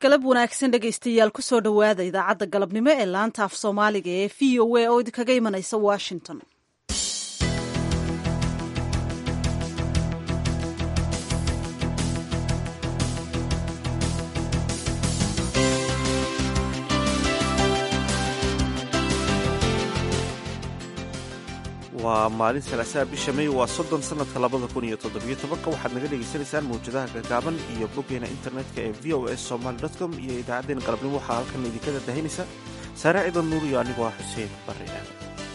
galab wanaagsan dhegaystayaal kusoo dhowaada idaacadda galabnimo ee laanta af soomaaliga ee v o a oo idinkaga imanaysa washington waa maalin salaasaha bisha may waa soddon sannadka labada kun iyo toddobiyo tobanka waxaad naga dhagaysanaysaan mawjadaha gaagaaban iyo boggeena internetka ee v o s somaly com iyo idaacaddeen galabnimo waxaa halkan idinkada dahinaysa saare ciidan nuur iyo anigoo ah xuseen barre aadan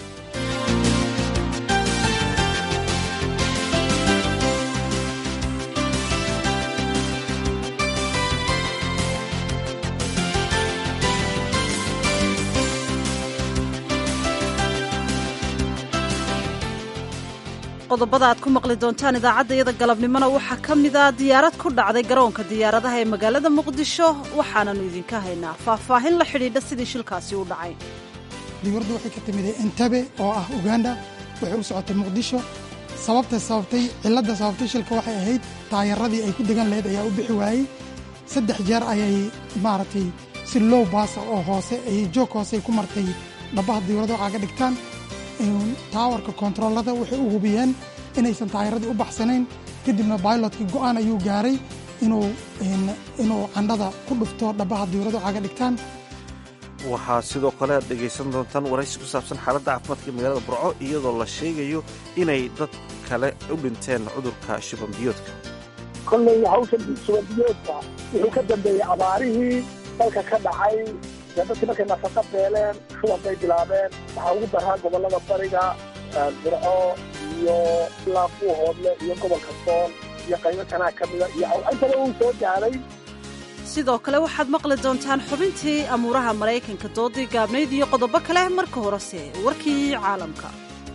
qodobada aad ku maqli doontaan idaacadda iyada galabnimona waxaa ka mid a diyaarad ku dhacday garoonka diyaaradaha ee magaalada muqdisho waxaananu idinka haynaa faahfaahin la xidhiidha sidii shilkaasi u dhacay diyuuradda waxay ka timid entabe oo ah uganda waxay u socotay muqdisho sababta sababtay cilladda sababtay shilka waxay ahayd taayaradii ay ku degan lahayd ayaa u bixi waayey saddex jeer ayay maaragtay si low baasa oo hoose ayay joog hoose ay ku martay dhabbaha diyuuradda waxaa ka dhigtaan taawarka kontaroolada waxay u hubiyeen inaysan taayaradii u baxsanayn kadibna bailotkii go'aan ayuu gaaray inuu candhada ku dhufto dhabbaha diyuuradda waxaa ka dhigtaan waxaa sidoo kale aad dhegaysan doontaan waraysi ku saabsan xaaladda caafimaadka magaalada burco iyadoo la sheegayo inay dad kale u dhinteen cudurka shubanbiyoodka kolley hawshan shubanbiyoodka wuxuu ka dambeeyey abaarihii dalka ka dhacay dadkii markay nafaqa beeleen shuban bay bilaabeen waxaa ugu daraa gobollada bariga burco iyo ilaa buuhoodle iyo gobolka sool iyo qaybo kanaa ka mida iyo intaba uu soo gaaray sidoo kale waxaad maqli doontaan xubintii amuuraha maraykanka doodii gaabnayd iyo qodobo kale marka horese warkii caalamka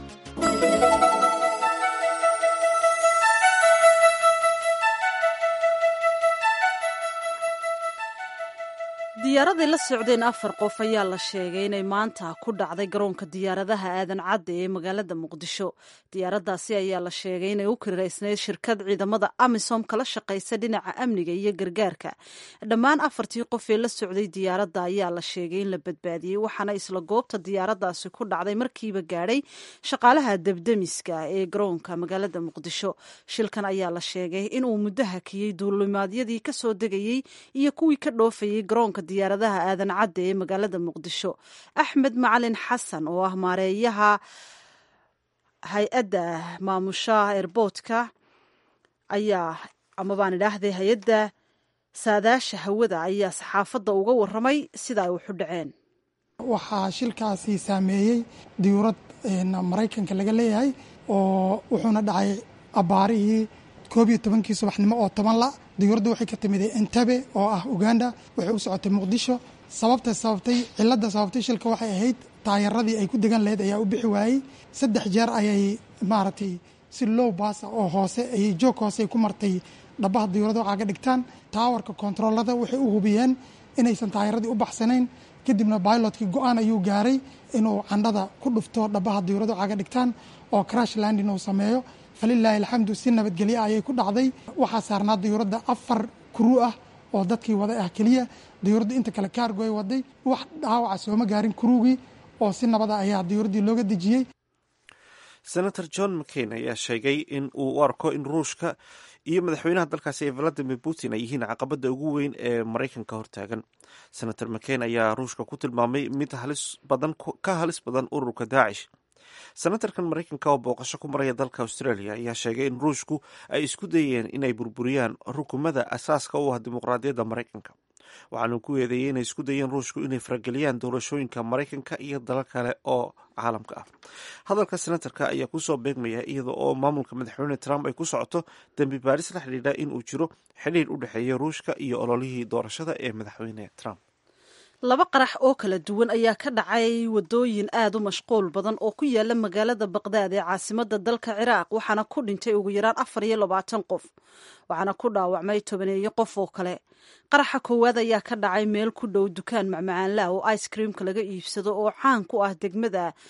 diyaaraday la socdeen afar qof ayaa la sheegay inay maanta ku dhacday garoonka diyaaradaha aadan cadde ee magaalada muqdisho diyaaraddaasi ayaa la sheegay inay u kiraysnayd shirkad ciidamada amisom kala shaqaysa dhinaca amniga iyo gargaarka dhammaan afartii qof ee la socday diyaaradda ayaa la sheegay in la badbaadiyey waxaana isla goobta diyaaraddaasi ku dhacday markiiba gaadhay shaqaalaha debdemiska ee garoonka magaalada muqdisho shilkan ayaa la sheegay inuu muddo hakiyey duulimaadyadii kasoo degayey iyo kuwii ka dhoofayey garoonka diyaaradaha aadan cadde ee magaalada muqdisho axmed macalin xasan oo ah maareeyaha hay-adda maamusha eerboodka ayaa ama baan idhaahday hay-adda saadaasha hawada ayaa saxaafadda uga warramay sida ay waxu dhaceen waxaa shilkaasi saameeyey diyuurad maraykanka laga leeyahay oo wuxuuna dhacay abbaarihii koob iyo tobankii subaxnimo oo toban la diyuuradda waxay ka timid entabe oo ah uganda waxay u socotay muqdisho sababta sababtay cilladda sababtay shilka waxay ahayd taayaradii ay ku degan lahayd ayaa u bixi waayey saddex jeer ayay maaragtay si low baasa oo hoose ayay joog hoose ay ku martay dhabbaha diyuuradda waxaa ka dhigtaan taawarka kontaroolada waxay u hubiyeen inaysan taayaradii u baxsanayn kadibna bailotkii go'aan ayuu gaaray inuu candhada ku dhufto dhabbaha diyuuradda waxaa ka dhigtaan oo crash landin uu sameeyo falilaahi alxamdu si nabadgelyo ayay ku dhacday waxaa saarnaa diyuuradda afar kuruu ah oo dadkii waday ah keliya diyuuradda inta kale kaargoy waday wax dhaawaca sooma gaarin kuruugii oo si nabada ayaa diyuuraddii looga dejiyey senator john mccain ayaa sheegay in uu u arko in ruushka iyo madaxweynaha dalkaasi ee valadimir putin ay yihiin caqabada ugu weyn ee maraykanka hortaagan senator mccain ayaa ruushka ku tilmaamay mid halis badan ka halis badan ururka daacish senatarkan maraykanka oo booqasho ku maraya dalka australia ayaa sheegay in ruushku ay isku dayeen inay burburiyaan rukumada asaaska u ah dimuqraadiyadda maraykanka waxaanu ku eedeeyey inay isku dayeen ruushku inay farageliyaan doorashooyinka maraykanka iyo dalal kale oo caalamka ah hadalka senatarka ayaa kusoo beegmaya iyada oo maamulka madaxweyne trump ay ku socoto dembi baaris la xidhiidha in uu jiro xidhiir u dhexeeya ruushka iyo ololihii doorashada ee madaxweyne trump laba qarax oo kala duwan ayaa ka dhacay wadooyin aad u mashquul badan oo ku yaala magaalada baqdaad ee caasimada dalka ciraaq waxaana ku dhintay ugu yaraan afar iyo labaatan qof waxaana ku dhaawacmay tobaneeyo qof oo kale qaraxa koowaad ayaa ka dhacay meel ku dhow dukaan macmacaanlaah oo ice creamka laga iibsado oo caan ku ah degmada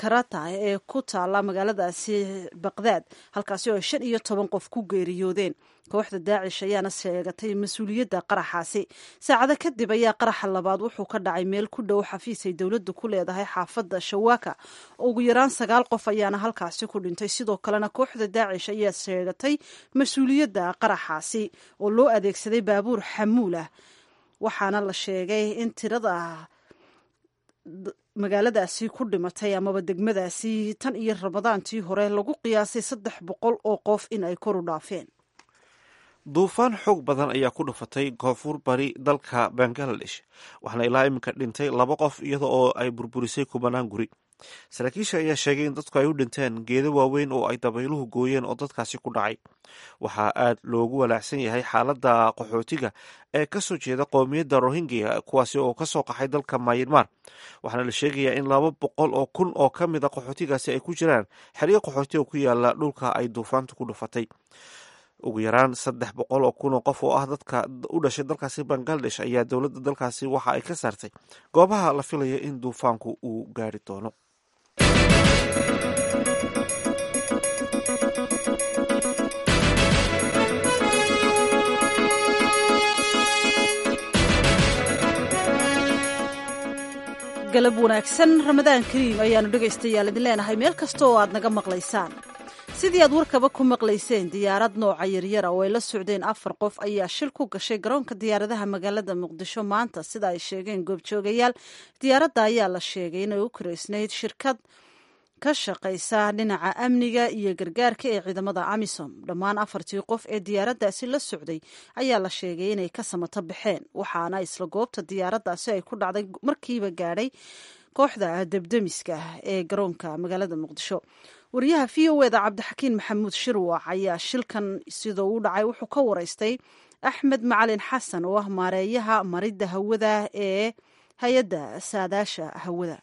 karata ee ku taala magaaladaasi baqdaad halkaasi oo ay shan iyo toban qof ku geeriyoodeen kooxda daacish ayaana sheegatay mas-uuliyadda qaraxaasi saacado kadib ayaa qaraxa labaad wuxuu ka dhacay meel ku dhow xafiis ay dowladdu ku leedahay xaafadda shawaaka ugu yaraan sagaal qof ayaana halkaasi ku dhintay sidoo kalena kooxda daacish ayaa sheegatay mas-uuliyadda qaraxaasi oo loo adeegsaday baabuur xamuul ah waxaana la sheegay in tirada magaaladaasi ku dhimatay amaba degmadaasi tan iyo ramadaantii hore lagu qiyaasay saddex boqol oo qof in ay kor u dhaafeen duufaan xoog badan ayaa ku dhufatay koonfur bari dalka bangaladesh waxaana ilaa iminka dhintay laba qof iyada oo ay burburisay kubanaan guri saraakiisha ayaa sheegay in dadku ay u dhinteen geedo waaweyn oo ay dabayluhu gooyeen oo dadkaasi ku dhacay waxaa aad loogu walaacsan yahay xaaladda qaxootiga ee kasoo jeeda qoomiyadda rohingya kuwaasi oo kasoo qaxay dalka mayanmar waxaana la sheegayaa in laba boqol oo kun oo ka mid a qaxootigaasi ay ku jiraan xeryo qaxooti oo ku yaala dhulka ay duufaantu ku dhufatay ugu yaraan saddex boqol oo kun oo qof oo ah dadka u dhashay dalkaasi bangaladesh ayaa dowladda dalkaasi waxa ay ka saartay goobaha la filaya in duufaanku uu gaari doono galab wanaagsan ramadaan kariim ayaanu dhegaystayaal idin leenahay meel kasta oo aad naga maqlaysaan sidii aad warkaba ku maqlayseen diyaarad nooca yaryara oo ay la socdeen afar qof ayaa shil ku gashay garoonka diyaaradaha magaalada muqdisho maanta sida ay sheegeen goobjoogayaal diyaaradda ayaa la sheegay inay u karaysnayd shirkad ka shaqaysa dhinaca amniga iyo gargaarka ee ciidamada amisom dhammaan afartii qof ee diyaaraddaasi la socday ayaa la sheegay inay ka samato baxeen waxaana isla goobta diyaaraddaasi ay ku dhacday markiiba gaadhay kooxda debdemiska ee garoonka magaalada muqdisho wariyaha v o eda cabdixakiin maxamuud shirwac ayaa shilkan sidoo u dhacay wuxuu ka waraystay axmed macalin xasan oo ah maareeyaha maridda hawada ee hay-adda saadaasha hawada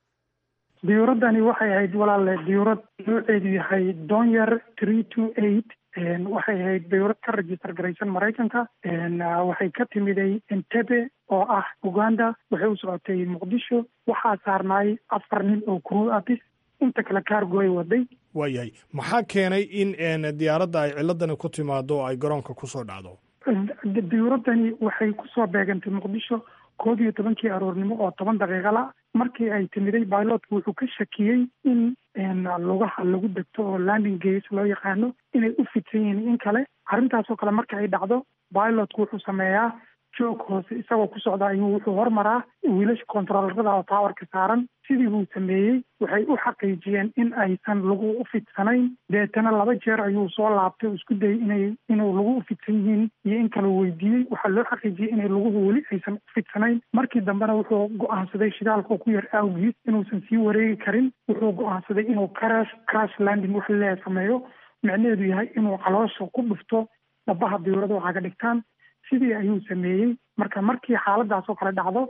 diyuuraddani waxay ahayd walaale diyuurad nooceedu yahay donyar three two eight waxay ahayd diyuurad ka register garaysan maraykanka waxay ka timiday entebe oo ah uganda waxay u socotay muqdisho waxaa saarnaay afar nin oo crew artist inta kale cargo ay waday waayahay maxaa keenay in diyaaradda ay ciladani ku timaado oo ay garoonka kusoo dhacdo diyuuraddani waxay kusoo beegantay muqdisho koob iyo tobankii aroornimo oo toban daqiiqa la markii ay timiday bilotka wuxuu ka shakiyey in lugaha lagu degto oo landing gas loo yaqaano inay u fidsan yihiin in kale arrintaasoo kale marka ay dhacdo bilotku wuxuu sameeyaa joog hoose isagoo ku socda ayuu wuxuu hormaraa wiilasha controllerada oo towerka saaran sidii buu sameeyey waxay u xaqiijiyeen in aysan lagu u fidsanayn deetana laba jeer ayuu soo laabtay oo isku dayay inay inuu lagu u fidsan yihiin iyo in kale weydiiyey waxaa loo xaqiijiyey inay laguhu weli aysan u fidsanayn markii dambena wuxuu go-aansaday shidaalka ku yar awgiis inuusan sii wareegi karin wuxuu go-aansaday inuu crash crash landing wax leeya sameeyo micnaheedu yahay inuu caloosha ku dhufto dhabaha diyuurada waxaa ka dhigtaan sidii ayuu sameeyey marka markii xaaladaas oo kale dhacdo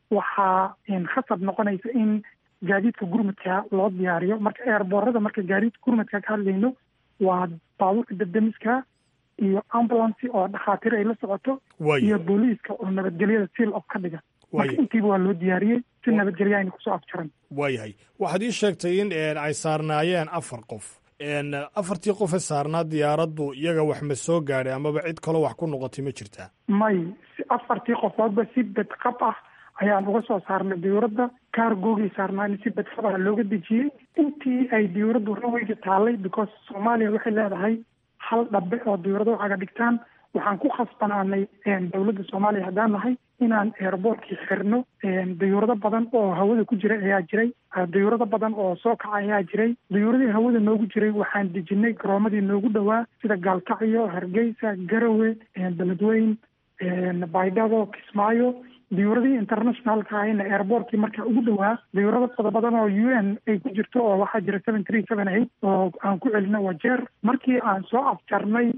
waxaa khasab noqonaysa in gaadiidka gurmadka loo diyaariyo marka eerboorada marka gaadiidka gurmadka ka hadlayno waa baabuurka debdemiska iyo ambulance oo dhakhaatiir ay la socoto iyo booliiska oo nabadgelyada seal of ka dhiga marka intiiba waa loo diyaariyey si nabadgelya ayna kusoo afjaran waayahay waxaad ii sheegtay in ay saarnaayeen afar qof afartii qofe saarnaa diyaaraddu iyaga wax ma soo gaadhay amaba cid kaloo wax ku noqotay ma jirtaa may afartii qofoodba si bedqab ah ayaan uga soo saarnay diyuuradda kaargoogii saarnaan si bedqab ah looga dejiyey intii ay diyuuraddu raweyga taallay because soomaaliya waxay leedahay hal dhabe oo diyuurada waxaaga dhigtaan waxaan ku khasbanaanay dowladda soomaaliya haddaan nahay inaan airboortkii xirno diyuurado badan oo hawada ku jira ayaa jiray diyuurado badan oo soo kaca ayaa jiray diyuuradii hawada noogu jiray waxaan dejinay garoomadii noogu dhowaa sida gaalkacyo hargeysa garawe beledweyn baydhabo kismaayo diyuuradii internationalka ahayna airboortkii markaa ugu dhowaa diyuurado fada badan oo u n ay ku jirto oo waxaa jira seven three seven eight oo aan ku celino wajeer markii aan soo afjarnay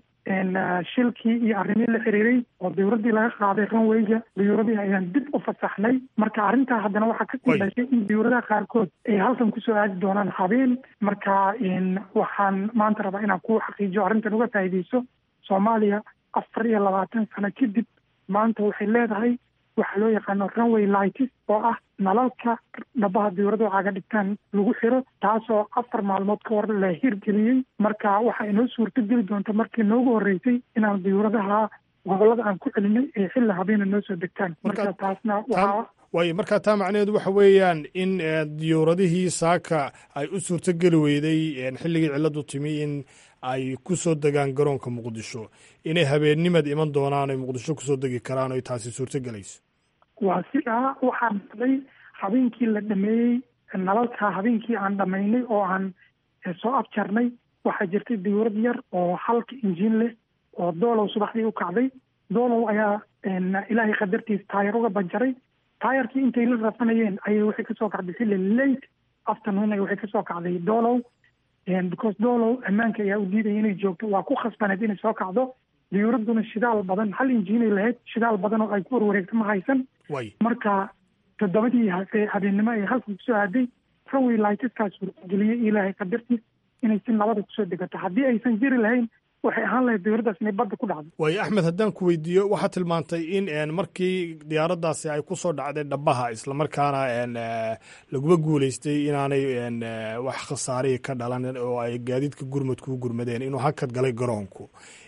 shilkii iyo arrimihii la xiriiray oo diyuuradii laga qaaday runwayga diyuuradii ayaan dib u fasaxnay marka arrintaa haddana waxaa kasii dhashay in diyuuradaha qaarkood ay halkan kusoo aadi doonaan habeen marka waxaan maanta rabaa inaan ku xaqiijiyo arrintan uga faa'iideyso soomaaliya afar iyo labaatan sano kadib maanta waxay leedahay waxaa loo yaqaano runway lights oo ah nalalka dhabaha diyuuradu caga dhigtaan lagu xiro taasoo afar maalmood ka hor la hirgeliyey marka waxaa inoo suurto geli doonta markii noogu horreysay inaan diyuuradaha gobolada aan ku celinay ee xilli habeena noo soo degtaan marka taasna waxaa waayo markaa taa macnaheedu waxa weeyaan in diyuuradihii saaka ay u suurtogeli weyday xilligii cilladu timi in ay ku soo degaan garoonka muqdisho inay habeennimad iman doonaan ay muqdisho kusoo degi karaan o taasi suurtogelayso waa sidaa waxaa dhacday habeenkii la dhameeyey nalalka habeenkii aan dhamaynay oo aan soo afjarnay waxaa jirtay diyuurad yar oo halka injiin leh oo doolow subaxdii u kacday doolow ayaa ilaahay qadartiis taayar uga banjaray taayarkii intay la rafanayeen ayay waxay kasoo kacday xilli late afternoon ay waxay kasoo kacday doolow because doolow ammaanka ayaa u diidaya inay joogto waa ku khasbaneed inay soo kacdo diyuuradduna shidaal badan hal injiinay lahayd shidaal badan oo ay ku warwareegto ma haysan marka toddobadii habeennimo ay halka kusoo aaday runway lightskaas suurtageliyey ilaahay qadartiis inay si nabada kusoo degato haddii aysan jiri lahayn waxay ahaan lahayd diyuuraddaas inay badda ku dhacdo waayo axmed haddaan ku weydiiyo waxaad tilmaantay in markii diyaaraddaasi ay ku soo dhacday dhabaha islamarkaana laguma guuleystay inaanay wax khasaarihi ka dhalan oo ay gaadiidka gurmadku u gurmadeen inuu hakad galay garoonku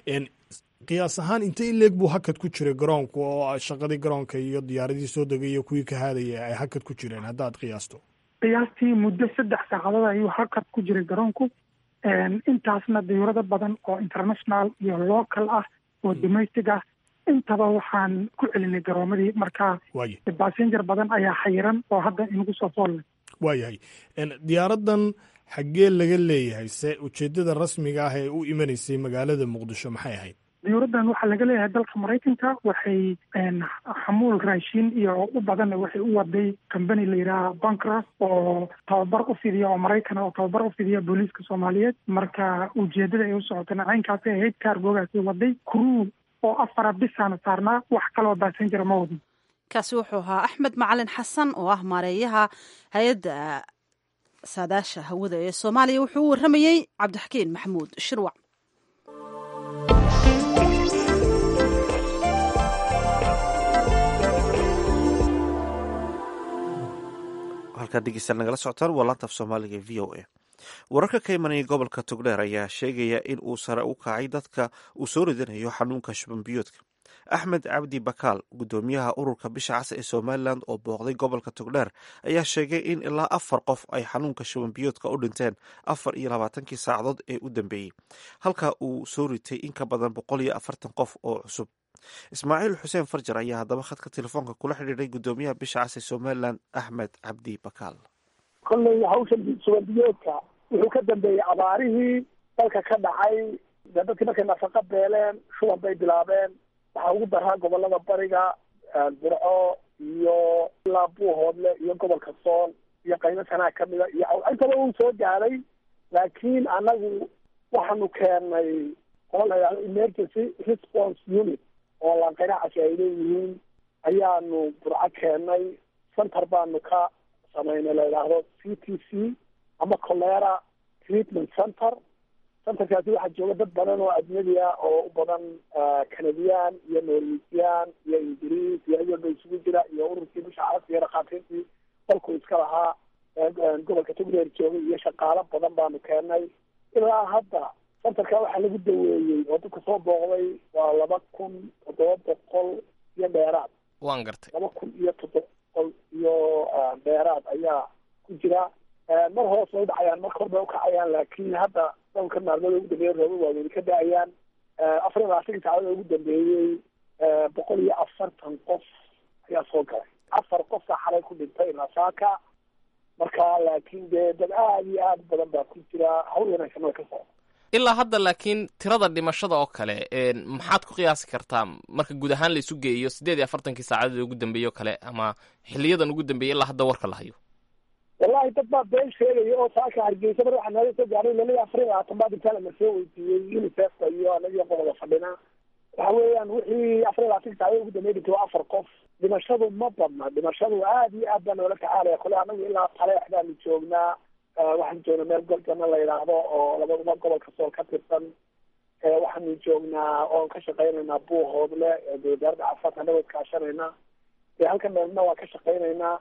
qiyaas ahaan inta in leeg buu hakad ku jiray garoonku oo shaqadii garoonka iyo diyaaradii soo degay iyo kuwii ka haadaya ay hakad ku jireen haddaad qiyaasto qiyaastii muddo saddex saacadood ayuu hakad ku jiray garoonku intaasna diyuurado badan oo international iyo local ah oo domestic ah intaba waxaan ku celinay garoomadii marka basenger badan ayaa xayiran oo hadda inagu soo foolla waayahay diyaaraddan xaggee laga leeyahay se ujeeddada rasmiga ah ee u imanaysay magaalada muqdisho maxay ahayd diyuuraddan waxaa laga leeyahay dalka maraykanka waxay xamuul raashin iyo u badan waxay u waday combany la yidhaaha bancras oo tababar u fidiya oo maraykan oo tababar u fidiya booliiska soomaaliyeed marka ujeedada ay u socotana caynkaasay ahayd kaargoogaasi waday crew oo afara bisaana saarnaa wax kaloo basenjera ma wadin kaasi wuxuu ahaa axmed macalin xasan oo ah maareeyaha hay-adda saadaasha hawada ee soomaaliya wuxuu u warramayey cabdixakiin maxamuud shirwac halkaad dhegeystaad nagala socotaan waa laantaaf soomaaliga v o a wararka ka imanaya gobolka togdheer ayaa sheegaya in uu sare u kacay dadka uu soo ridanayo xanuunka shubanbiyoodka axmed cabdi bakaal gudoomiyaha ururka bisha cas ee somalilan oo booqday gobolka togdheer ayaa sheegay in ilaa afar qof ay xanuunka shubanbiyoodka u dhinteen afar iyo labaatankii saacadood ee u dambeeyey halka uu soo ritay in ka badan boqol iyo afartan qof oo cusub ismaaciil xuseen farjar ayaa haddaba khadka telefoonka kula xidhiiray gudoomiyaha bisha cas ee somalilan axmed cabdi bakaal kolley hawshan shubanbiyoodka wuxuu ka dambeeyey abaarihii dalka ka dhacay dee dadkii markay nafaqa beeleen shuban bay bilaabeen waxaa ugu daraa gobolada bariga burco iyo ilaa buuhoodle iyo gobolka sool iyo qaybo sanaa kamida iyo intaba uu soo gaaray laakiin anagu waxaanu keenay oo la yidhahdo emergency response unit oo lanqiracasi ay leeyihiin ayaanu burco keenay center baanu ka samaynay la yidhaahdo c t c ama colera treatment center centerkaasi waxaa jooga dad badan oo ajnabi ah oo u badan canadian iyo norwegian iyo ingiriis iyo iyaba isugu jira iyo ururkii bisha carabta iyo dhakhaatiirtii dalku iska lahaa gobolka togreer joogay iyo shaqaalo badan baanu keenay ilaa hadda centerka waxaa lagu daweeyey oo dadka soo booqday waa laba kun toddoba boqol iyo dheeraad waan gartay laba kun iyo toddoba boqol iyo dheeraad ayaa ku jira mar hoos way dhacayaan mar kor bay ukacayaan laakiin hadda dhowrka maalmood ugu dambeeyey rooba waaweyni ka da-ayaan afar iyo labaatankii saacadod ugu dambeeyey boqol iyo afartan qof ayaa soo galay afar qofka xalay ku dhintay nasaaka marka laakiin dee dad aada iyo aada badan baa ku jira hawl wanaagsan way ka socda ilaa hadda laakiin tirada dhimashada oo kale maxaad ku qiyaasi kartaa marka guud ahaan la isu geeyo siddeed iyo afartankii saacadood ugu dambeeye o kale ama xiliyadan ugu dambeeyey ilaa hadda warka la hayo wallahi dad baa been sheegaya oo saaka hargeysa mar waxaa nooga soo gaaray laliya afar iyo labaatan baa dhintaa lama soo weydiiyey unicefka iyo anagiyo qodoba fadhina waxa weeyaan wixii afar iyo labaatankii saacadod ugu dambeey dhintay waa afar qof dhimashadu ma badna dhimashadu aada iyo aad baa noola tacaalaya kole anagu ilaa taleex baanu joognaa waxaan joognaa meel golgana la yidhaahdo oo labadaba gobolka sool ka tirsan waxaanu joognaa oon ka shaqaynaynaa buuhoodle wasaaradda caafimaadka anagoo kaashanayna dee halkan meelna waa ka shaqaynaynaa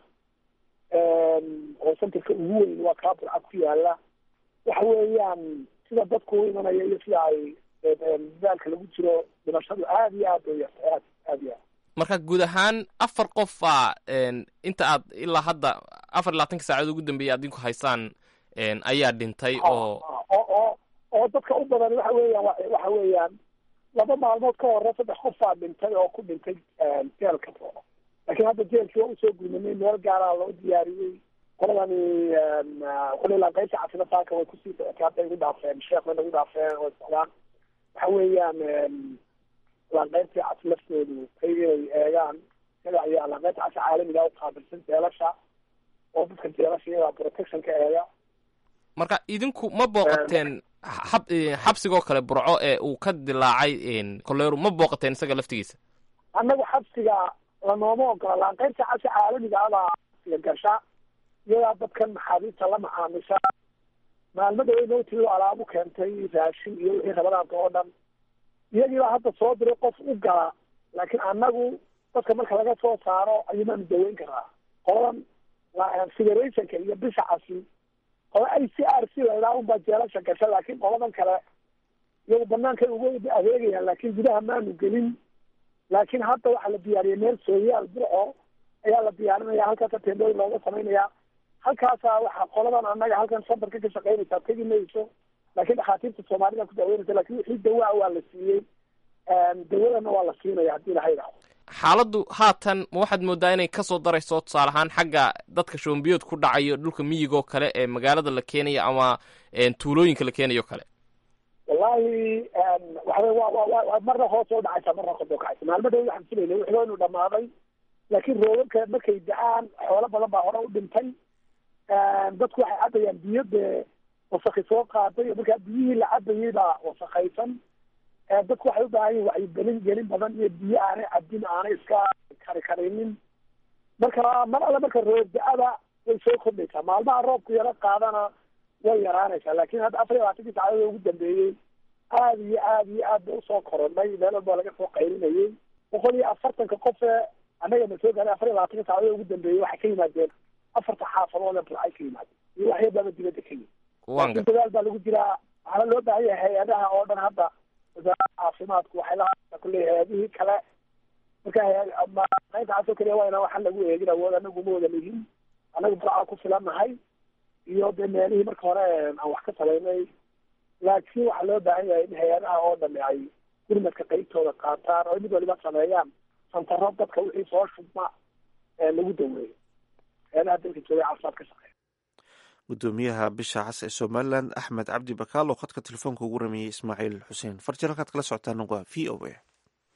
oo centerka ugu weyn waa kaa burcad ku yaala waxa weeyaan sida dadku u imanaya iyo sida ay dadaalka lagu jiro dhimashadu aada iyo aad bay yartay aad aad iyo aad marka guud ahaan afar qof baa inta aad ilaa hadda afar iyo labaatanka saacadood ugu dambeeyay adinku haysaan ayaa dhintay oo oo oo oo dadka u badan waxa weeyaan wa- waxa weeyaan laba maalmood ka hore saddex qof baa dhintay oo ku dhintay jeelka laakiin hadda jeelkii waa usoo gurmanay meel gaaraa loo diyaariyey qoladani qolilaan qaybta caafimaadka way kusii hadda igu dhaafeen sheekh way nagu dhaafeen way socdaan waxa weeyaan laanqeybtii cas laftoodu ay inay eegaan isaga ayaa laanqeybta casa caalamiga u qaabilsan jeelasha oo dadka jeelasha iyagaa protection ka eega marka idinku ma booqateen xab xabsigoo kale burco ee uu ka dilaacay koleeru ma booqateen isaga laftigiisa annagu xabsiga lanooma ogola laanqeybta casa caalamiga abaa xabsiga gasha iyadaa dadkan maxaabiista la macaamisha maalmo dhawey nowtii alaabu keentay raashin iyo wixii rabadaanka oo dhan iyagiibaa hadda soo diray qof u gala laakiin annagu dadka marka laga soo saaro ayumaanu daweyn karaa qoladan federationka iyo bisha casi qola i c r c laydhaha unbaa jeelasha gasha laakiin qoladan kale iyagu banaankay uga adeegayaan laakiin gudaha maanu gelin laakiin hadda waxaa la diyaariyay meel sooyaal burco ayaa la diyaarinaya halkaasa teendooyin looga samaynaya halkaasa waxaa qoladan annaga halkan santarka ka shaqaynaysaa tegi mayso laakiin dhakhaatiirta soomaalida ku daaweynaysa lakin wixii dawaa waa la siiyey dawadana waa la siinaya haddii laha idhaahdo xaaladdu haatan ma waxaad moodaa inay kasoo darayso tusaale ahaan xagga dadka shoombiyood ku dhacayo dhulka miyigoo kale ee magaalada la keenayo ama tuulooyinka la keenayo kale wallahi waxawey wa wa wa marna hoos oo dhacaysa marna kor oo kacaysa maalmo dhow waxaan filaynay wixii inu dhamaaday laakiin roobabka markay da-aan xoolo badan baa hore u dhintay dadku waxay cabayaan biyo dee wasakhi soo qaaday markaa biyihii la cabayay baa wasakaysan dadku waxay u baahan yihin wacyigelin gelin badan iyo biyo aanay cabin aanay iska kari karinin marka mar alle marka roob da-ada way soo kordhaysaa maalmaha roobku yaro qaadana way yaraanaysaa laakin hadda afar iyo labaatankii saacadood ugu dambeeyey aada iyo aada iyo aad bay usoo koronay meel walba laga soo qaylinayay boqol iyo afartanka qofe annaga na soo gaaray afar iyo labaatanka saacadood ugu dambeeyey waxay ka yimaadeen afarta xaafadood ee burcay ka yimaadeen iyo waxyaababa dibadda ka yimid laakiin dadaal baa lagu jiraa waxaana loo baahan yahay hay-adaha oo dhan hadda wasaaradda caafimaadku waxay la kulley hay-adihii kale marka qaybta casoo kaliya waa inaan waxaan lagu eegin awood anagu ma wada lihin anagu burcaa ku filannahay iyo dee meelihii marka hore aan wax ka samaynay laakiin waxaa loo baahan yahay in hay-adaha oo dhami ay gurmadka qeybtooda qaataan oo mid waliba sameeyaan santaro dadka wixii soo shubma lagu daweeyo hay-adaha dalka jooga caafimaad ka shaqeeya gudoomiyaha bisha cas ee somalilan axmed cabdi bakaal oo khadka telefoonka ugu rameeyey ismaaciil xuseen farjir halkaad kala socotaan waa v o a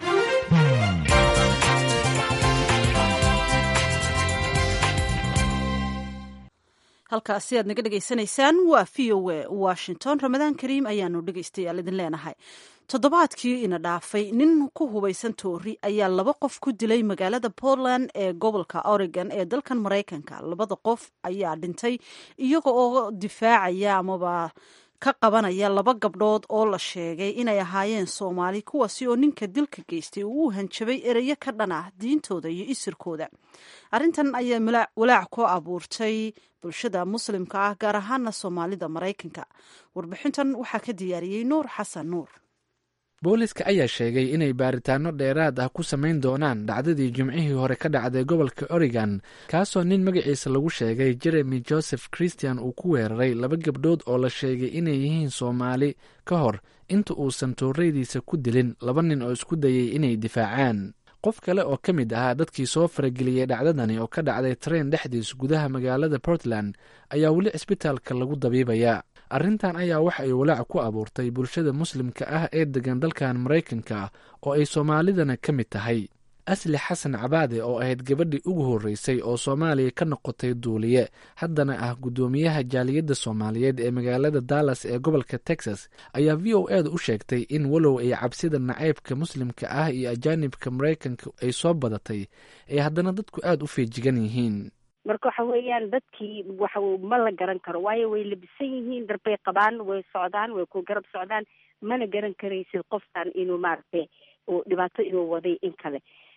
halkaasi aad naga dhegaysanaysaan waa v o a washington ramadaan kariim ayaanu dhegaystayaal idin leenahay toddobaadkii ina dhaafay nin ku hubaysan toori ayaa laba qof ku dilay magaalada portland ee gobolka oregon ee dalkan maraykanka labada qof ayaa dhintay iyaga oo difaacaya amaba ka qabanaya laba gabdhood oo la sheegay inay ahaayeen soomaali kuwaasi oo ninka dilka geystay uu u hanjabay ereyo ka dhan ah diintooda iyo isirkooda arrintan ayaa walaac ku abuurtay bulshada muslimka ah gaar ahaana soomaalida maraykanka warbixintan waxaa ka diyaariyey nuur xasan nuur booliska ayaa sheegay inay baaritaano dheeraad ah ku samayn doonaan dhacdadii jimcihii hore ka dhacday gobolka oregon kaasoo nin magaciisa lagu sheegay jeremy joseph christian uu ku weeraray laba gabdhood oo la sheegay inay yihiin soomaali ka hor inta uusan tooreydiisa ku dilin laba nin oo isku dayay inay difaacaan qof kale oo ka mid ahaa dadkii soo farageliyey dhacdadani oo ka dhacday tareen dhexdiis gudaha magaalada portland ayaa weli cisbitaalka lagu dabiibaya arrintan ayaa waxa ay walaac ku abuurtay bulshada muslimka ah ee degan dalkan maraykanka oo ay soomaalidana ka mid tahay asli xasan cabaade oo ahayd gabadhii ugu horreysay oo soomaaliya ka noqotay duuliye haddana ah guddoomiyaha jaaliyadda soomaaliyeed ee magaalada dallas ee gobolka texas ayaa v o eeda u sheegtay in walow ay cabsida nacaybka muslimka ah iyo ajaanibka maraykanka ay soo badatay ay haddana dadku aada u feejigan yihiin marka waxa weeyaan dadkii waxa ma la garan karo waayo way labisan yihiin darbay qabaan way socdaan way ku garab socdaan mana garan karaysid qofkan inuu maaragtay dhibaato inuu waday in kale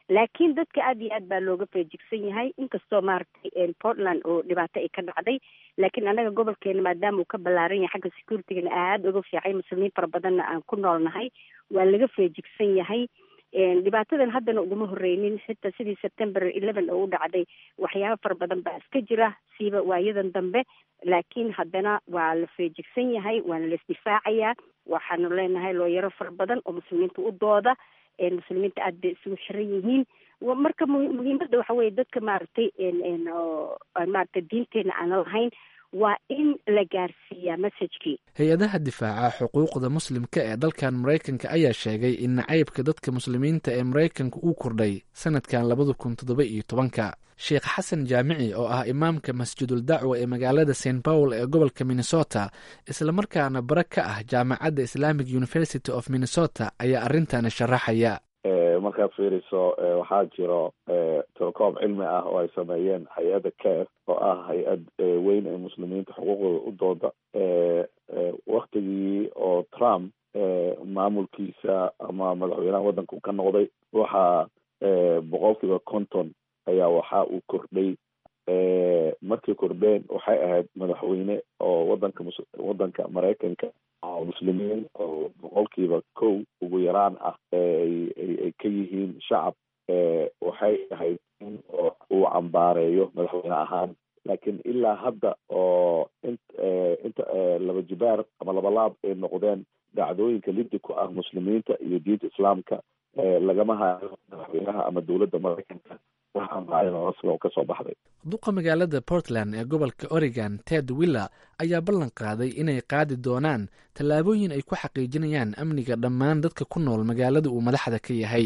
laakiin dadka aada iyo aad baa looga feejigsan yahay inkastoo maaragtay portland oo dhibaato ay ka dhacday laakiin annaga gobolkeena maadaama uu ka ballaaran yahay xagga securitygana aada uga fiicay muslimiin fara badanna aan ku noolnahay waa laga feejigsan yahay dhibaatadan haddana uguma horeynin xitaa sidii september eleven oo u dhacday waxyaaba fara badan baa iska jira siiba waayadan dambe laakiin haddana waa la feejigsan yahay waana la isdifaacayaa waxaanu leenahay looyaro fara badan oo muslimiinta u dooda muslimiinta aada bay isugu xiran yihiin marka muhiimadda waxa weye dadka maaragtay maaragtay diinteena aana lahayn waa in la gaarsiiyaa messajkii hay-adaha difaaca xuquuqda muslimka ee dalkan maraykanka ayaa sheegay in nacaybka dadka muslimiinta ee maraykanka uu kordhay sanadkan labada kun toddoba iyo tobanka sheekh xasan jaamici oo ah imaamka masjidul dacwa ee magaalada st paul ee gobolka minnesota islamarkaana bare ka ah jaamacadda islamic university of minnesota ayaa arrintan sharaxaya markaad fiiriso waxaa jiro tirokoob cilmi ah oo ay sameeyeen hay-adda care oo ah hay-ad weyn ee muslimiinta xuquuqdooda u dooda waktigii oo trump maamulkiisa ama madaxweynaha waddanka ka noqday waxaa boqol kiiba konton ayaa waxa uu kordhay markay kordheen waxay ahayd madaxweyne oo wadanka wadanka maraykanka oo muslimiin oo boqolkiiba kow ugu yaraan ah ay ka yihiin shacab waxay ahayd in uu cambaareeyo madaxweyne ahaan laakiin ilaa hadda oo in inta laba jibaar ama labalaab ay noqdeen dhacdooyinka liddi ku ah muslimiinta iyo diinta islaamka lagama hayo madaxweynaha ama dowladda maraykanka kasoo baxday duqa magaalada portland ee gobolka oregon ted willer ayaa ballan qaaday inay qaadi doonaan tallaabooyin ay ku xaqiijinayaan amniga dhammaan dadka ku nool magaalada uu madaxda ka yahay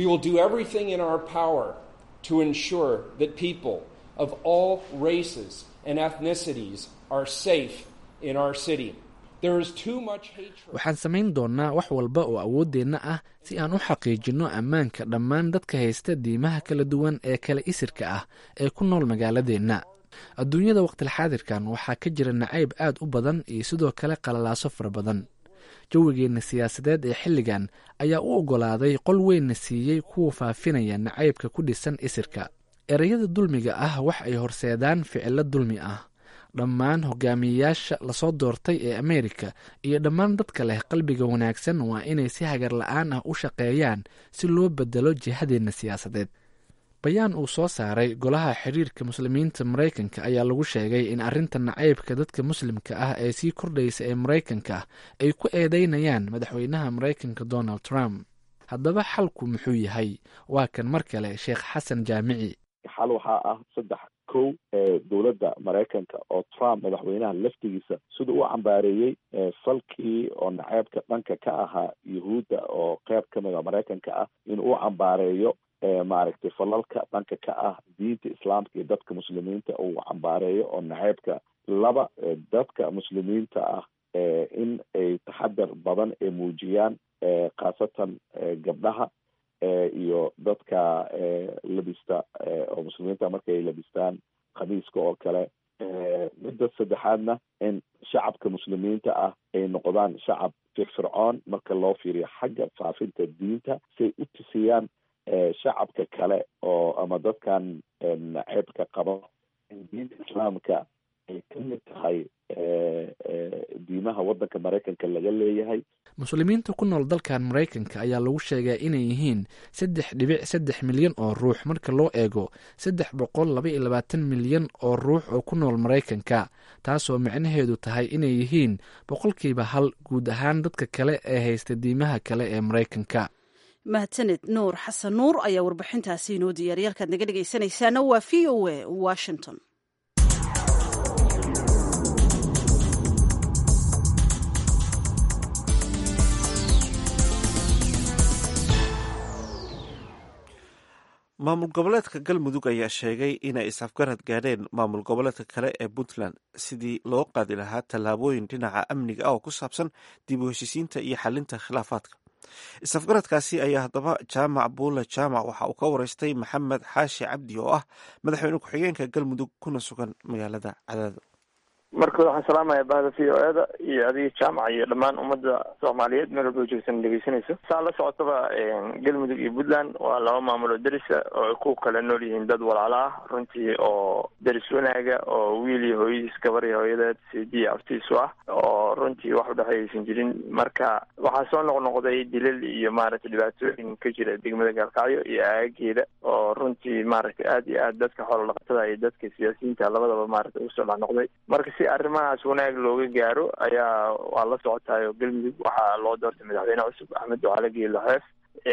of all races and ethnicities are safe in our city. There is too much hatred. waxaan samayn doonnaa wax walba oo awooddeenna ah si aan u xaqiijinno ammaanka dhammaan dadka haysta diimaha kala duwan ee kala isirka ah ee ku nool magaaladeenna adduunyada waqtilxaadirkan waxaa ka jira nacayb aad u badan iyo sidoo kale qalalaaso fara badan jawigeenna siyaasadeed ee xilligan ayaa u oggolaaday qol weynna siiyey kuwa faafinaya nacaybka ku dhisan isirka ereyada dulmiga ah wax ay horseedaan ficilo dulmi ah dhammaan hogaamiyeyaasha lasoo doortay ee ameerika iyo dhammaan dadka leh qalbiga wanaagsan waa inay si hagar la-aan ah u shaqeeyaan si loo bedelo jihadeenna siyaasadeed bayaan uu soo saaray golaha xiriirka muslimiinta maraykanka ayaa lagu sheegay in arrinta nacaybka dadka muslimka ah ee sii kordhaysa ee maraykanka ay ku eedeynayaan madaxweynaha maraykanka donald trump haddaba xalku muxuu yahay waa kan mar kale sheekh xasan jaamici xal waxaa ah saddex kow dowladda maraykanka oo trump madaxweynaha laftigiisa siduu u cambaareeyey falkii oo naceebka dhanka ka ahaa yuhuudda oo qeyb ka mida maraykanka ah in uu cambaareeyo maaragtay falalka dhanka ka ah diinta islaamka iyo dadka muslimiinta uu cambaareeyo oo naceebka laba dadka muslimiinta ah in ay taxadar badan ay muujiyaan khaasatan gabdhaha iyo dadka labista oo muslimiinta markay labistaan khamiiska oo kale midda saddexaadna in shacabka muslimiinta ah ay noqdaan shacab firfircoon marka loo fiiriyo xagga faafinta diinta siay u tusiyaan shacabka kale oo ama dadkan naceebka qaba in diinta islaamka ay ka mid tahay diimaha waddanka maraykanka laga leeyahay muslimiinta ku nool dalkan maraykanka ayaa lagu sheegaa inay yihiin saddex dhibic saddex milyan oo ruux marka loo eego saddex boqol laba iyo labaatan milyan oo ruux oo ku nool maraykanka taasoo micnaheedu tahay inay yihiin boqolkiiba hal guud ahaan dadka kale ee haysta diimaha kale ee maraykanka mahadsaned nuur xasan nuur ayaa warbixintaasi inoo diyaariya halkaad naga dhegaysanaysaana waa v o a washington maamul goboleedka galmudug ayaa sheegay inay is-afgarad gaadheen maamul goboleedka kale ee puntland sidii loo qaadi lahaa tallaabooyin dhinaca amniga ah oo ku saabsan dib u heshisiinta iyo xalinta khilaafaadka is-afgaradkaasi ayaa haddaba jaamac buule jaamac waxa uu ka wareystay maxamed xaashi cabdi oo ah madaxweyne ku-xigeenka galmudug kuna sugan magaalada cadaado marka waxaan salaamaya bahda v o eda iyo adiga jaamaca iyo dhammaan ummadda soomaaliyeed meel walba joogsan dhegeysanayso saa la socotaba galmudug iyo puntland waa laba maamul oo derisa oo ay ku kala nool yihiin dad walaalo ah runtii oo deris wanaaga oo wiil iyo hooyadiis gabar iyo hooyadeed sidi aftiisu ah oo runtii wax udhexeeyaysan jirin marka waxaa soo noqnoqday dilal iyo maaragtay dhibaatooyin ka jira degmada gaalkacyo iyo aagageeda oo runtii maaragtay aad iyo aad dadka xoolo dhaqatada iyo dadka siyaasiyiinta labadaba maaragtay usoo dhexnoqday marka si arrimahaas wanaag looga gaaro ayaa waa la socotayo galmudug waxaa loo doortay madaxweyne cusub axmed ducaale geelo xeef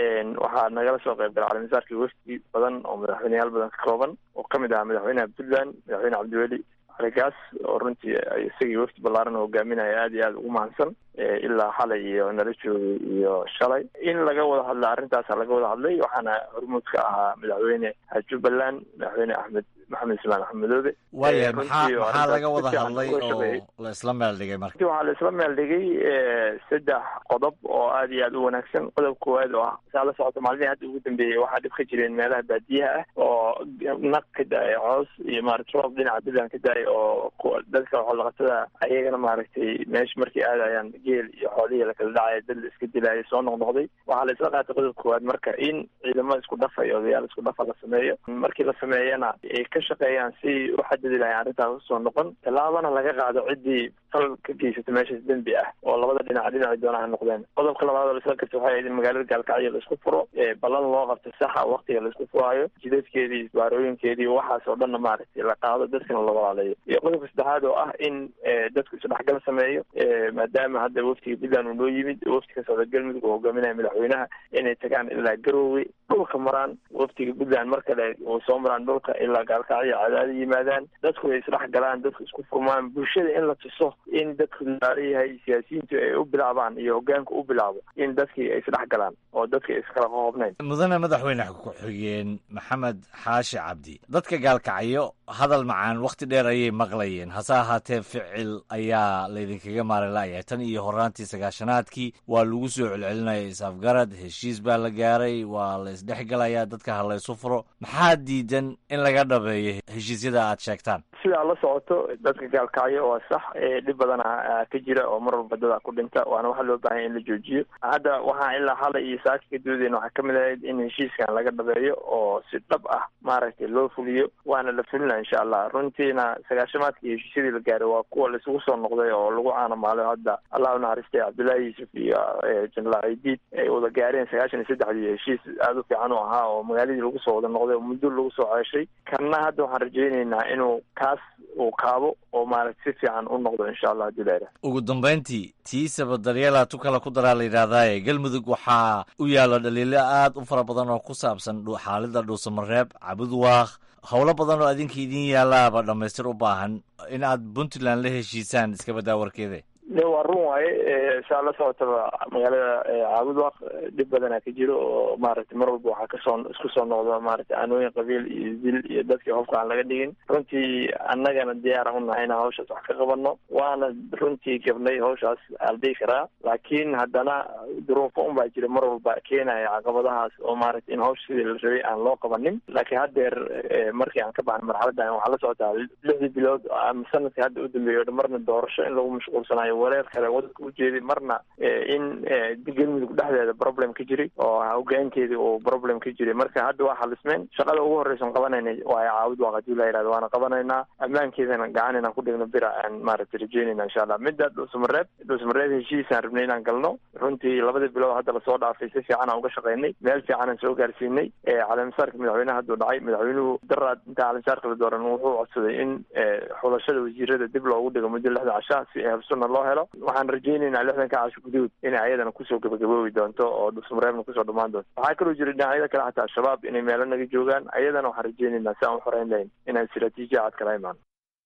waxaa nagala soo qayb gala calimasaarkii wafdi badan oo madaxweyneyaal badan ka kooban oo kamid ahaa madaxweynaha puntland madaxweyne cabdiweli caligaas oo runtii isagii wafdi ballaaran hogaaminaya aad iyo aad ugu mahadsan ilaa xalay iyo nala joogay iyo shalay in laga wada hadla arrintaasa laga wada hadlay waxaana hormuud ka ahaa madaxweyne jubbaland madaxweyne axmed maxamed ismaan axmedoobe waaya maxaa maxaa laga wada hadlay oo la isla meel dhigay marka waxaa la isla meel dhigay saddex qodob oo aad iyo aad u wanaagsan qodob koowaad oo ah saa la socota maalmihii hadda ugu dambeeyey waxaa dhib ka jireen meelaha baadiyaha ah oo naq ka da-ay coos iyo maaragtay roob dhinaca puntland ka da-ay oo dadka xoolaqatada ayagana maaragtay meesha markay aadayaan geel iyo xoolihii lakala dhacaya dad la iska dilaya soo noqnoqday waxaa la isla qaatay qodob koowaad marka in ciidamo isku dhafa iyo odayaal isku dhafa la sameeyo markii la sameeyana ay ka shaqeeyaan si u xadidi lahay arrintaas usoo noqon tallaabana laga qaado ciddii fal ka geysata meeshaas dembi ah oo labada dhinac dhinacii doona ha noqdeen qodobka labaad oo la isla garta waxay ahayd in magaalada gaalkacyo la isku furo ballan loo qabto saxa waktiga la isku furaayo jidadkeedii isbaarooyinkeedii waxaas oo dhanna maaragtay la qaado dadkana la walaalayo iyo qodobka saddexaad oo ah in dadku isdhexgal sameeyo maadaama hadda waftiga puntland uu noo yimid wafti ka socda galmudug oo hogaaminaya madaxweynaha inay tagaan ilaa garoowe dhulka maraan waftiga puntland mar kale uu soo maraan dhulka ilaa gaalkacyo cadaada yimaadaan dadku ay isdhex galaan dadku isku furmaan bulshada in la tuso in dadku laalayahay siyaasiyiintu ay u bilaabaan iyo hogaanka u bilaabo in dadkii ay isdhex galaan oo dadki ay iskala qoqobnayn mudane madaxweyne ku-xigeen maxamed xaashi cabdi dadka gaalkacyo hadal macaan wakhti dheer ayay maqlayeen hase ahaatee ficil ayaa laydinkaga maari la'yahay tan iyo horaantii sagaashanaadkii waa lagu soo celcelinaya is-afgarad heshiis baa la gaaray waa la isdhexgalayaa dadka ha laysu furo maxaa diidan in laga dhabeeyo heshiisyada aad sheegtaan sidaa la socoto dadka gaalkacyo waa sax dhib badana ka jira oo mar walba dadaa ku dhinta waana waxaa loo baahanya in la joojiyo hadda waxaan ilaa xalay iyo saaka ka doodeyna waxaa kamid ahayd in heshiiskan laga dhabeeyo oo si dhab ah maaragtay loo fuliyo waana la fulina insha allah runtiina sagaashamaadkii heshiisyadii la gaaray waa kuwa laisugu soo noqday oo lagu caanamaalo hadda allah u naxariistay cabdullaahi yuusuf iyo jenaraal ciidiid ay wada gaareen sagaashan iyo saddexdii heshiis aada u fiican u ahaa oo magaaladii lagu soo wada noqday oo muddo lagu soo ceeshay kanna hadda waxaan rajayneynaa inuu kaas uu kaabo oo maaragta si fiican u noqdo insha allah hadii la ugu dambayntii tiisaba daryeelaa tu kale ku daraa la yidhahdaaye galmudug waxaa u yaalla dhaliilo aad u fara badan oo ku saabsan xaalida dhuusamareeb cabudwaaq howlo badan oo adinka idin yaalaaba dhammaystir u baahan in aad puntland la heshiisaan iska badaa warkeede de waa run waaye saa la socotaba magaalada caabudwaq dhib badana ka jiro oo maaragtay mar walba waxaa kasoo isku soo noqda maaragtay aanooyin qabiil iyo dil iyo dadkii hofka aan laga dhigin runtii annagana diyaaran unahay inaan hawshaas wax ka qabano waana runtii gabnay hawshaas aan dhihi karaa laakiin haddana duruufo un baa jira mar walba keenaya caqabadahaas oo maaragtay in hawsha sidii la rabay aan loo qabanin laakiin haddeer markii aan ka baxnay marxaladdan waxaa la socotaa lixdii bilood ama sanadkii hadda u dambeeyo o marna doorasho in lagu mashquulsanayo wareer kale wadanka ujeedi marna in galmudug dhexdeeda problem ka jiray oo hogaankeedii uu problem ka jiray marka hadda waa xalismeen shaqada ugu horreysan qabanayna waa caawid waaq hadii la yihahdo waana qabanaynaa ammaankeedana gacan inaan ku dhigno bira aan maaragtay rajeynayna insha allah midda dhuusamareeb dhuusamareeb heshiisaan rabnay inaan galno runtii labadii bilood hadda lasoo dhaafay si fiican aan uga shaqaynay meel fiican aan soo gaarsiinay caleemisaarka madaxweynaha hadduu dhacay madaxweynuhu daraad inta caleemisaarka la dooran wuxuu codsaday in xulashada wasiirada dib loogu dhigo muddo lixda casha si habsuna loo helo waxaan rajaynaynaa lixdanka casho guduud inay ayadana kusoo gabagaboobi doonto oo dhusmareebna kusoo dhamaan doonto waxaa kaloo jira dhinacyada kale xataa al-shabaab inay meelo naga joogaan ayadana waxaan rajaynaynaa si aan u xoreyn lahayn inaan istiraatiijiya cad kala imaano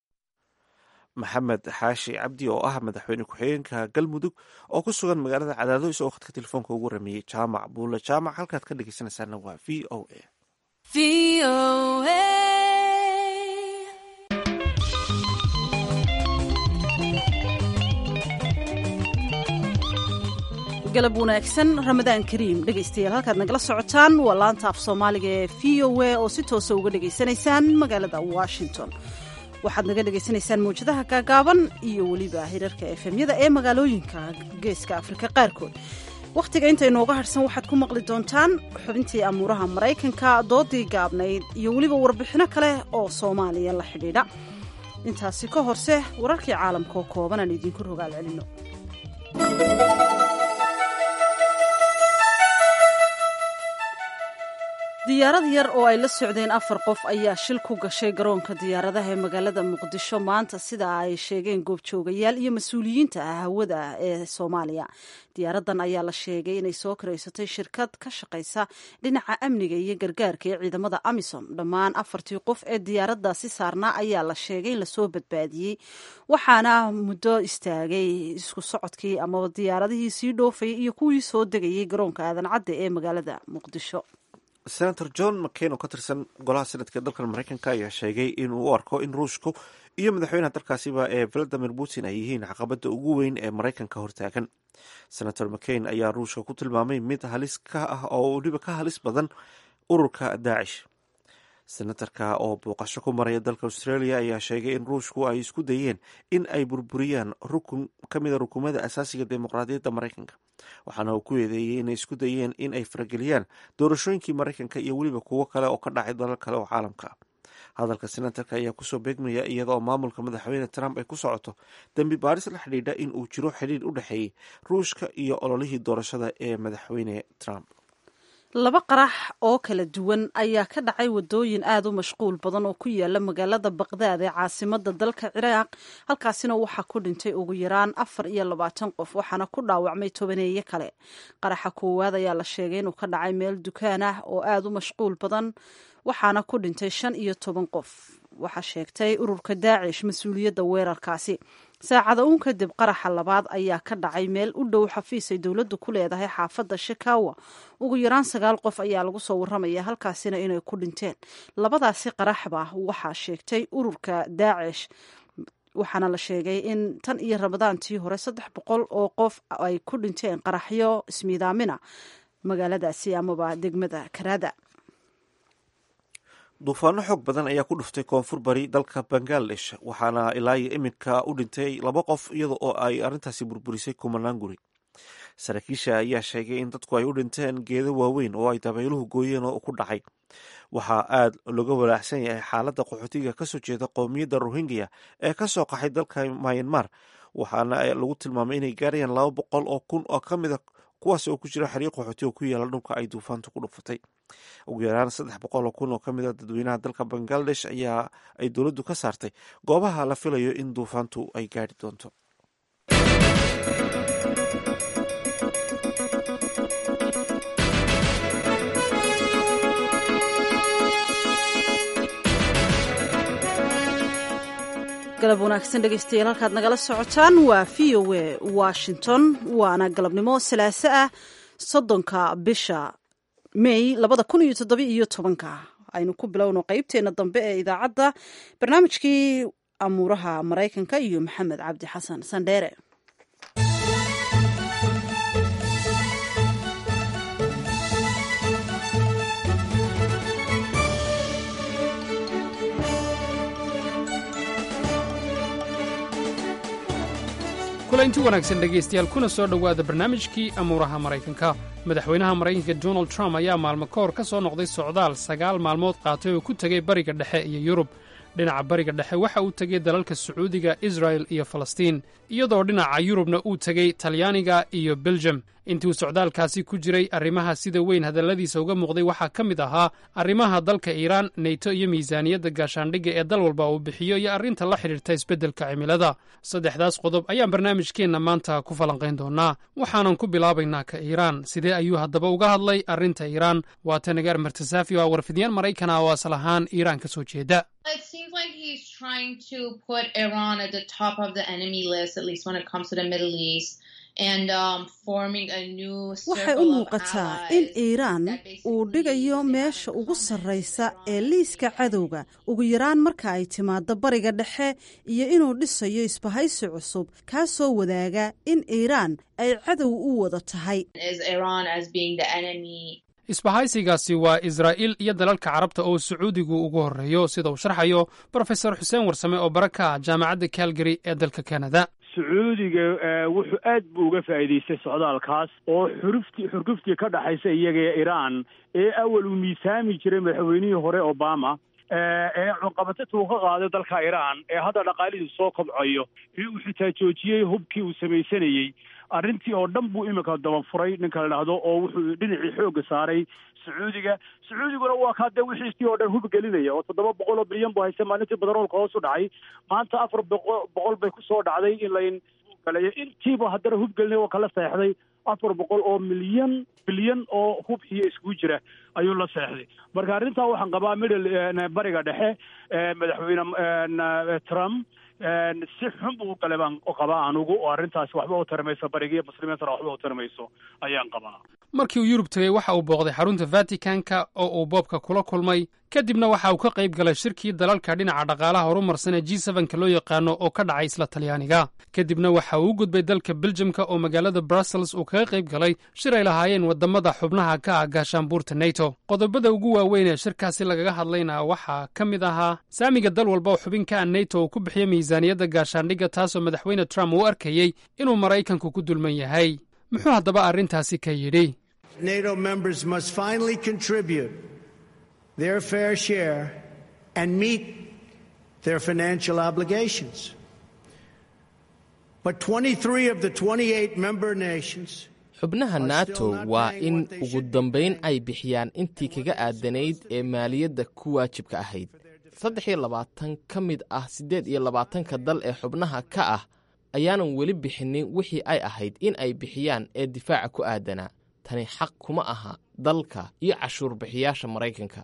maxamed xaashi cabdi oo ah madaxweyne ku-xigeenka galmudug oo ku sugan magaalada cadaado isagoo khadka telefoonka ugu rameeyey jaamac buule jaamac halkaad ka dhegeysanaysaana waa v o a galab wanaagsan ramadaan kariim dhegaystayaal halkaad nagala socotaan waa laanta af soomaaliga ee v o a oo si toosa uga dhegaysanaysaan magaalada washington waxaad naga dhagaysanaysaan mawjadaha gaagaaban iyo weliba hirarka efemyada ee magaalooyinka geeska afrika qaarkood wakhtiga inta inooga hadhsan waxaad ku maqli doontaan xubintii amuuraha maraykanka doodii gaabnayd iyo weliba warbixino kale oo soomaaliya la xidhiidha intaasi ka horse wararkii caalamka oo kooban aan idiinku rogaal celino diyaarad yar oo ay la socdeen afar qof ayaa shil ku gashay garoonka diyaaradaha ee magaalada muqdisho maanta sida ay sheegeen goobjoogayaal iyo mas-uuliyiinta ah hawada ee soomaaliya diyaaradan ayaa la sheegay inay soo karaysatay shirkad ka shaqaysa dhinaca amniga iyo gargaarka ee ciidamada amisom dhammaan afartii qof ee diyaaradaasi saarnaa ayaa la sheegay in lasoo badbaadiyey waxaana muddo istaagay isku socodkii amaba diyaaradihii sii dhoofayay iyo kuwii soo degayay garoonka aadan cadde ee magaalada muqdisho senator john mccain oo ka tirsan golaha senadka ee dalkan maraykanka ayaa sheegay inuu u arko in ruushku iyo madaxweynaha dalkaasiba ee valadimir putin ay yihiin caqabada ugu weyn ee maraykanka hortaagan senator mccain ayaa ruushka ku tilmaamay mid halis ka ah oo weliba ka halis badan ururka daacish senatarka oo booqasho ku maraya dalka australia ayaa sheegay in ruushku ay isku dayeen in ay burburiyaan rukun ka mida rukumada asaasiga dimuqraadiyadda maraykanka waxaana uu ku eedeeyey inay isku dayeen in ay farageliyaan doorashooyinkii maraykanka iyo weliba kuwo kale oo ka dhacay dalal kale oo caalamka ah hadalka senatarka ayaa kusoo beegmaya iyada oo maamulka madaxweyne trump ay ku socoto dembi baaris la xidhiidha in uu jiro xidhiir u dhexeeyey ruushka iyo ololihii doorashada ee madaxweyne trump laba qarax oo kala duwan ayaa ka dhacay wadooyin aada u mashquul badan oo ku yaala magaalada baqdaad ee caasimada dalka ciraaq halkaasina waxaa ku dhintay ugu yaraan afar iyo labaatan qof waxaana ku dhaawacmay tobaneeye kale qaraxa koowaad ayaa la sheegay inuu ka dhacay meel dukaan ah oo aada u mashquul badan waxaana ku dhintay shan iyo toban qof waxaa sheegtay ururka daacish mas-uuliyadda weerarkaasi saacada uun kadib qaraxa labaad ayaa ka dhacay meel u dhow xafiis ay dowladdu ku leedahay xaafadda shikawa ugu yaraan sagaal qof ayaa lagu soo warramaya halkaasina inay ku dhinteen labadaasi qaraxba waxaa sheegtay ururka daacish waxaana la sheegay in tan iyo ramadaantii hore saddex boqol oo qof ay ku dhinteen qaraxyo ismiidaamina magaaladaasi amaba degmada karaada duufaano xoog badan ayaa ku dhuftay koonfur bari dalka bangaladesh waxaana ilaa iyo iminka u dhintay laba qof iyada oo ay arrintaasi burburisay kumanaan guri saraakiisha ayaa sheegay in dadku ay u dhinteen geedo waaweyn oo ay dabayluhu gooyeen oo ku dhacay waxaa aad looga walaacsan yahay xaaladda qaxootiga kasoo jeeda qowmiyadda rohingya ee kasoo qaxay dalka myanmar waxaana lagu tilmaamay inay gaarayaan laba boqol oo kun oo ka mida kuwaas oo ku jira xiriiq qaxooti oo ku yaala dhulka ay duufaantu ku dhufatay ugu yaraan saddex boqol oo kun oo ka mid a dadweynaha dalka bangaladesh ayaa ay dowladdu ka saartay goobaha la filayo in duufaantu ay gaari doonto galab wanaagsan dhegeystayaal halkaad nagala socotaan waa v o a washington waana galabnimo salaaso ah soddonka bisha may labada kun iyo toddoba iyo tobanka aynu ku bilowno qeybteena dambe ee idaacadda barnaamijkii amuuraha maraykanka iyo maxamed cabdi xasan sandheere kulanti wanaagsan dhegaystayaal kuna soo dhowaada barnaamijkii amuuraha maraykanka madaxweynaha maraykanka donald trump ayaa maalmo ka hor ka soo noqday socdaal sagaal maalmood qaatay oo ku tegey bariga dhexe iyo yurub dhinaca bariga dhexe waxa uu tegey dalalka sacuudiga israel iyo falastiin iyadoo dhinaca yurubna uu tegey talyaaniga iyo beljem intuu socdaalkaasi ku jiray arrimaha sida weyn hadalladiisa uga muuqday waxaa ka mid ahaa arrimaha dalka iiraan neyto iyo miisaaniyadda gaashaandhigga ee dal walba uu bixiyo iyo arrinta la xidhiirta isbeddelka cimilada saddexdaas qodob ayaan barnaamijkeenna maanta ku falanqayn doonnaa waxaanan ku bilaabaynaa ka iiraan sidee ayuu haddaba uga hadlay arrinta iiraan waa tanagaar martasaafi oo ah warfidiyaan maraykana oo asal ahaan iiraan ka soo jeeda It seems like he's trying to put Iran at the top of the enemy list, at least when it comes to the Middle East. And, um, forming a new waxay u muuqataa in iiraan uu dhigayo meesha ugu sarraysa ee liiska cadowga ugu yaraan marka ay timaaddo bariga dhexe iyo inuu dhisayo isbahaysi cusub kaa soo wadaaga in iiraan ay cadow u wada tahay isbahaysigaasi waa israa'iil iyo dalalka carabta oo sacuudigu ugu horreeyo sida uu sharxayo brofesor xuseen warsame oo bara ka ah jaamacadda calgary ee dalka kanada sacuudiga wuxuu aad buu uga faa'iidaystay socdaalkaas oo xuruftii xurguftii ka dhaxaysa iyaga ee iiraan ee awal uu miisaami jiray madaxweynihii hore obama ee cunqabatinta uu ka qaaday dalka iiraan ee hadda dhaqaalihiisu soo kobcayo ee uu xitaa joojiyey hubkii uu samaysanayey arrintii oo dhan buu iminka dabafuray ninka la dhahdo oo wuxuu dhinacii xoogga saaray sacuudiga sacuudiguna waa kaa dee wixiisii oo dhan hub gelinaya oo toddoba boqol oo bilyan buu haysta maalintii badaroolka hoos u dhacay maanta afar boqo boqol bay kusoo dhacday in layn galayo intiiba haddana hub gelinaya waa kala seexday afar boqol oo milyan bilyan oo hub iyo iskugu jira ayuu la seexday marka arrintaa waxaan qabaa middle bariga dhexe madaxweyne trump si xun buu galay baan qabaa anugu oo arrintaasi waxba u tarimayso barigiiyo muslimiintana waxba u tarimayso ayaan qabaa markii uu yurub tegey waxa uu booqday xarunta vaticanka oo uu boobka kula kulmay kadibna waxa uu ka qayb galay shirkii dalalka dhinaca dhaqaalaha horumarsan ee g sevenka loo yaqaano oo ka dhacay isla talyaaniga kadibna waxa uu u gudbay dalka beljamka oo magaalada brussels uu kaga qayb galay shir ay lahaayeen wadamada xubnaha ka ah gaashaanbuurta neto qodobada ugu waaweyn ee shirkaasi lagaga hadlayna waxaa ka mid ahaa saamiga dal walba oo xubin ka ah neto uu ku bixiyo miisaaniyadda gaashaandhigga taasoo madaxweyne trump uu arkayey inuu maraykanku ku dulman yahay muxuu haddaba arrintaasi ka yidhi NATO members must finally contribute their fair share and meet their financial obligations. But 23 of the 28 member nations xubnaha nato waa in ugu dambayn ay bixiyaan intii kaga aadanayd ee maaliyadda ku waajibka ahayd saddex iyo labaatan ka mid ah siddeed iyo labaatanka dal ee xubnaha ka ah ayaanan weli bixinin wixii ay ahayd in ay bixiyaan ee difaaca ku aadanaa tani xaq kuma aha dalka iyo cashuur bixiyaasha maraykanka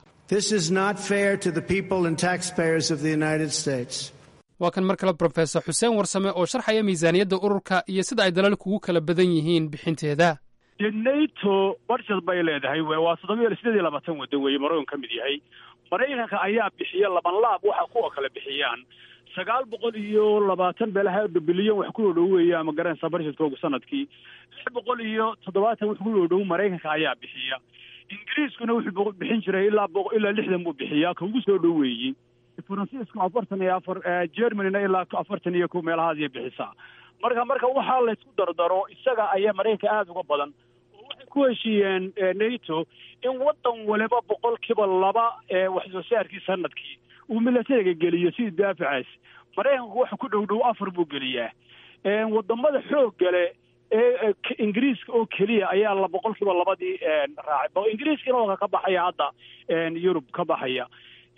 waa kan mar kale brofesor xuseen warsame oo sharxaya miisaaniyadda ururka iyo sida ay dalalku ugu kala badan yihiin bixinteeda dee nato barjad bay leedahay waa toddoba sideed iyo labaatan waddan weeye maraykan ka mid yahay maraykanka ayaa bixiya laban laab waxa kuwa kale bixiyaan sagaal boqol iyo labaatan beelaha bilyan wax ku dhow weeye ama garanaysa barshadkooga sanadkii lix boqol iyo toddobaatan wax ku dhow maraykanka ayaa bixiya ingiriiskuna wuxuu bixin jiray ilaa ilaa lixdan buu bixiyaa ka ugu soo dhow weeyey faransiisku afartan iyo afar germanyna ilaa afartan iyo kow meelahaasay bixisaa marka marka waxaa laysku dardaro isaga ayaa maraykanka aada uga badan oo waxay ku heshiiyeen nato in waddan waliba boqolkiiba laba ee wax soo saarkii sanadkii uu milatariga geliyo sidii daafacaas maraykanku waxa ku dhow dhow afar buu geliyaa wadamada xooggale ee ingiriiska oo keliya ayaa la boqolkiiba labadii raacay ingiriiskana waa ka baxaya hadda yurub ka baxaya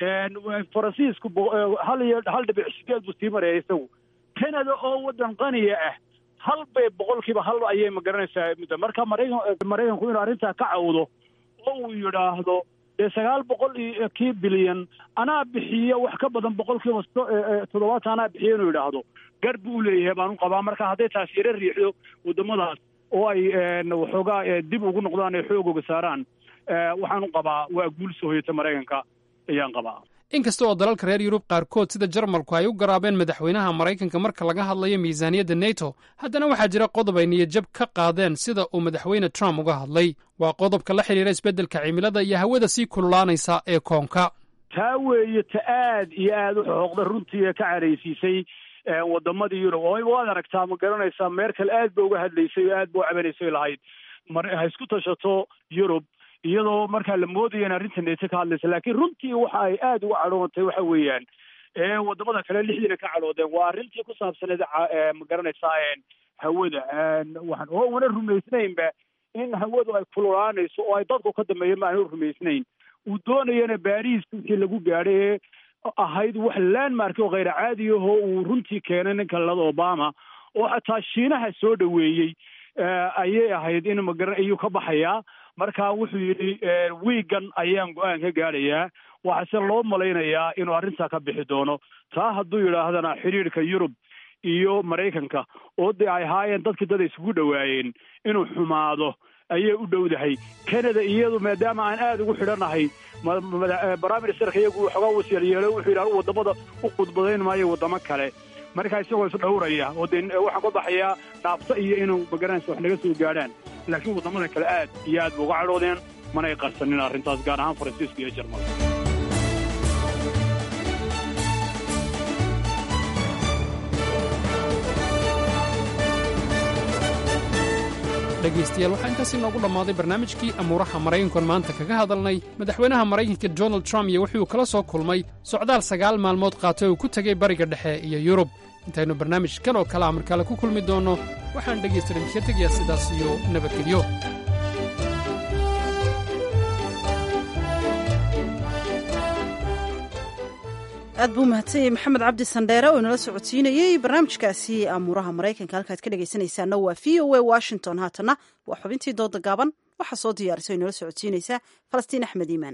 faransiisku hal iyo hal dhibic sideed buu sii maraya isagu canada oo waddan qaniya ah hal bay boqolkiiba hal ayay magaranaysaa muddo marka maraykan maraykanku inuu arrintaa ka cawdo oo uu yidhaahdo dee sagaal boqol iyo kii bilyan anaa bixiya wax ka badan boqolkiiba toddobaatan anaa bixiya inuu yidhaahdo gar buu u leeyahay baan u qabaa marka hadday taas yaro riixdo waddamadaas oo ay waxoogaa dib ugu noqdaan ee xoogooga saaraan waxaan u qabaa waa guul soo hoyata maraykanka ayaan qabaa inkasta oo dalalka reer yurub qaarkood sida jarmalku ay u garaabeen madaxweynaha maraykanka marka laga hadlayo miisaaniyadda neto haddana waxaa jira qodob ay niyadjab ka qaadeen sida uu madaxweyne trump uga hadlay waa qodobka la xidhiira isbeddelka cimilada iyo hawada sii kululaanaysa ee koonka taa weeye ta aad iyo aad u xooqda runtii ee ka caraysiisay waddamadii yurub oo waad aragtaa ma garanaysaa meerkel aad ba uga hadlaysay oo aad ba u cabanaysay lahayd ha isku tashato yurub iyadoo markaa la moodaya in arrinta neto ka hadlaysa laakiin runtii waxa ay aada uga cadhoonatay waxa weeyaan wadamada kale lixdiina ka cadhoodeen waa arrintii ku saabsaneed ma garanaysaa hawada waxaan oo wana rumaysnaynba in hawadu ay kululaanayso oo ay dadku ka dambeeyeen ma aanu rumaysnayn uu doonayana baariis wixii lagu gaadhay ee ahayd wax landmark oo khayr caadi ahoo uu runtii keenay ninka lalada obama oo xataa shiinaha soo dhoweeyey ayay ahayd in magaran iyuu ka baxayaa marka wuxuu yidhi wiigan ayaan go-aan ka gaadhayaa waxaase loo malaynayaa inuu arrintaa ka bixi doono taa hadduu yidhaahdana xidhiidhka yurub iyo maraykanka oo dee ay ahaayeen dadkii dad isugu dhowaayeen inuu xumaado ayay u dhowdahay canada iyadu maadaama aan aada ugu xidhanahay prime ministerka iyagu waxoogaa wasiil yeelo wuxuu yidhi anu waddamada u khudbadayn maayo waddamo kale markaa isagoo isdhowraya oo dee waxaan ka baxayaa dhaabto iyo inuu magaranaysa wax naga soo gaadhaan laakiin waddamada kale aad iyo aad ba uga cadhoodeen manay qarsanin arrintaas gaar ahaan faransiiska iyo jarmalka dhegaystayaal waxaa intaas inoogu dhammaaday barnaamijkii amuuraha maraykankan maanta kaga hadalnay madaxweynaha maraykanka donald trump iyo wuxuu kala soo kulmay socdaal sagaal maalmood qaatay oo ku tegey bariga dhexe iyo yurub intaynu barnaamij kan oo kale a markale ku kulmi doonno waxaan dhegaystadan ka tegayaa sidaas iyo nabadgelyo aad buu mahadsanyay maxamed cabdi sandheere oo inala socodsiinayey barnaamijkaasi amuuraha maraykanka halkaad ka dhegaysanaysaana waa v o a washington haatana waa xubintii dooda gaaban waxaa soo diyaarisay oo inala socodsiinaysaa falastiin axmed iimaan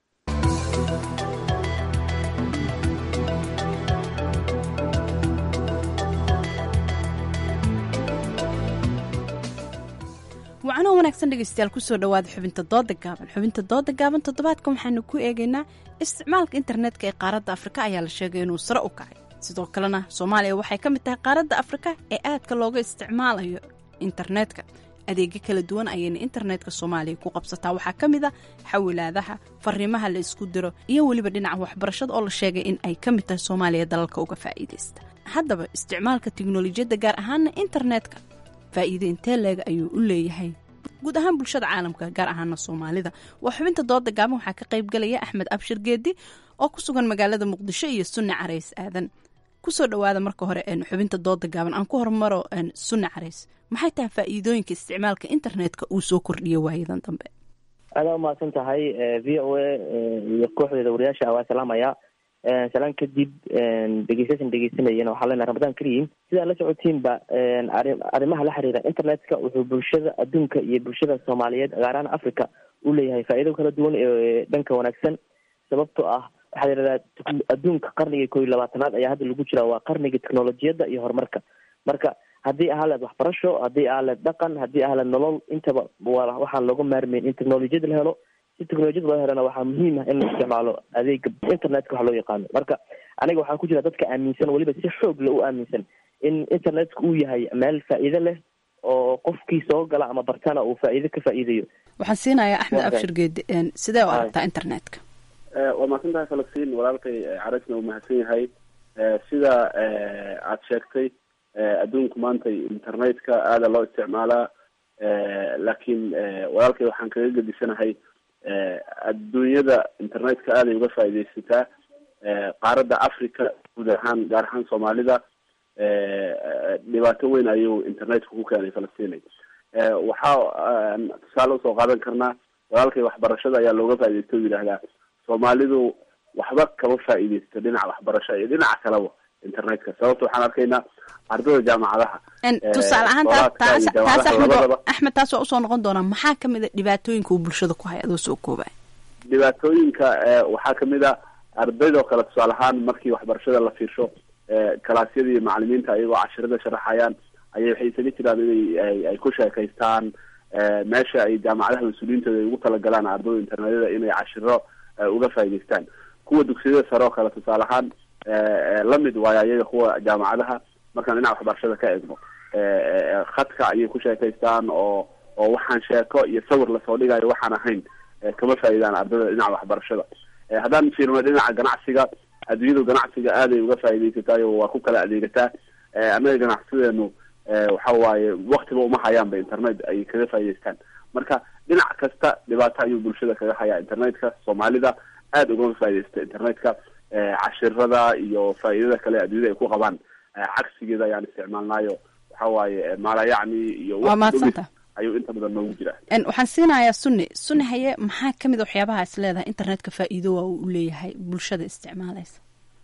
wacanoo wanaagsan dhegaystayaal kusoo dhowaada xubinta dooda gaaban xubinta dooda gaaban toddobaadkan waxaanu ku eegaynaa isticmaalka internetka ee qaaradda afrika ayaa la sheegay inuu sare u kacay sidoo kalena soomaaliya waxay ka mid tahay qaaradda afrika ee aadka looga isticmaalayo internetka adeegyo kala duwan ayayna internetka soomaaliya ku qabsataa waxaa ka mid a xawilaadaha fariimaha la isku diro iyo weliba dhinaca waxbarashada oo la sheegay in ay ka mid tahay soomaaliya dalalka uga faa'iidaysta haddaba isticmaalka tiknolojiyadda gaar ahaana internetka faa'iide intee leeg ayuu u leeyahay guud ahaan bulshada caalamka gaar ahaana soomaalida waa xubinta dooda gaaban waxaa ka qayb galaya axmed abshir geedi oo ku sugan magaalada muqdisho iyo sunni carays aadan kusoo dhowaada marka hore xubinta dooda gaaban aan ku hormaro sunni carays maxay tahay faa'iidooyinka isticmaalka internetka uu soo kordhiyo waayadan dambe aadaa umahadsan tahay v o a iyo kooxdeeda wariyaasha waa salaamaya salaan kadib dhegeystayaashan dhegeysanayana waxaa leenahay ramadaan kariim sidaa la socotiinba arrimaha la xiriira internetka wuxuu bulshada adduunka iyo bulshada soomaaliyeed gaar ahaan africa u leeyahay faa'iido kala duwan ee dhanka wanaagsan sababtoo ah waxaa yidhahdaa adduunka qarniga koo iyo labaatanaad ayaa hadda lagu jiraa waa qarniga technolojiyadda iyo horumarka marka haddii ahaleed waxbarasho haddii ahaleed dhaqan haddii ahaleed nolol intaba waa waxaan looga maarmayn in technolojiyad la helo si technolojiyad loo helana waxaa muhiim ah in la isticmaalo adeega internetka wax loo yaqaano marka aniga waxaan ku jira dadka aaminsan weliba si xoog le u aaminsan in internetka uu yahay meel faa'iido leh oo qofkii soo gala ama bartana uu faa'iido ka faa'iidayo waxaan siinayaa axmed abshir geedi sidee u aragtaa internetka waa mahadsan tahay falastiin walaalkay carasna uu mahadsan yahay sida aad sheegtay adduunku maanta internetka aada loo isticmaalaa laakiin walaalkay waxaan kaga gedisanahay adduunyada internetka aaday uga faaidaysataa qaaradda africa guud ahaan gaar ahaan soomaalida dhibaato weyn ayuu internetku ku keenay falastinay waxaa tusaale usoo qaadan karnaa walaalkay waxbarashada ayaa looga faaidaysta o yidhaahdaa soomaalidu waxba kama faa'iidaysto dhinaca waxbarasho iyo dhinaca kaleba internetka sababta waxaan arkaynaa ardada jaamacadaha tusaale ahaan taas taas axmed axmed taas waa usoo noqon doonaa maxaa kamid a dhibaatooyinka uu bulshada ku haya adoo soo koobay dhibaatooyinka waxaa kamid a ardaydoo kale tusaale ahaan markii waxbarashada la fiirsho kalaasyada iyo macalimiinta ayagoo cashirada sharaxayaan ayay waxay isaga jiraan inay ay ku sheekaystaan meesha ay jaamacadaha mas-uuliyiintooda ay ugu talagalaan ardada internetyada inay cashiro uga faa'idaystaan kuwa dugsiyada sare oo kale tusaale ahaan lamid waayo ayaga kuwa jaamacadaha markaan dhinaca waxbarashada ka eegno khadka ayay ku sheekaystaan oo oo waxaan sheeko iyo sawir lasoo dhigayo waxaan ahayn kama faa'iidaan ardada dhinaca waxbarashada haddaan fiirno dhinaca ganacsiga adduunyadu ganacsiga aaday uga faa'iidaysatayo waa ku kala adeegataa annaga ganacsideenu waxa waaye waktiba uma hayaanba internet ay kaga faa'idaystaan marka dhinac kasta dhibaato ayuu bulshada kaga hayaa internetka soomaalida aada ugama faa'iidaysta internetka cashirada iyo faa'iidada kale adduunyada ay ku qabaan cagsigeeda ayaan isticmaalnaayo waxa waaye maalayacni iyo waa mahadsanta ayuu inta badan noogu jiraa waxaan siinayaa sunni sunni haye maxaa kamid a waxyaabaha is leedahay internetka faa'iido waa uu leeyahay bulshada isticmaalaysa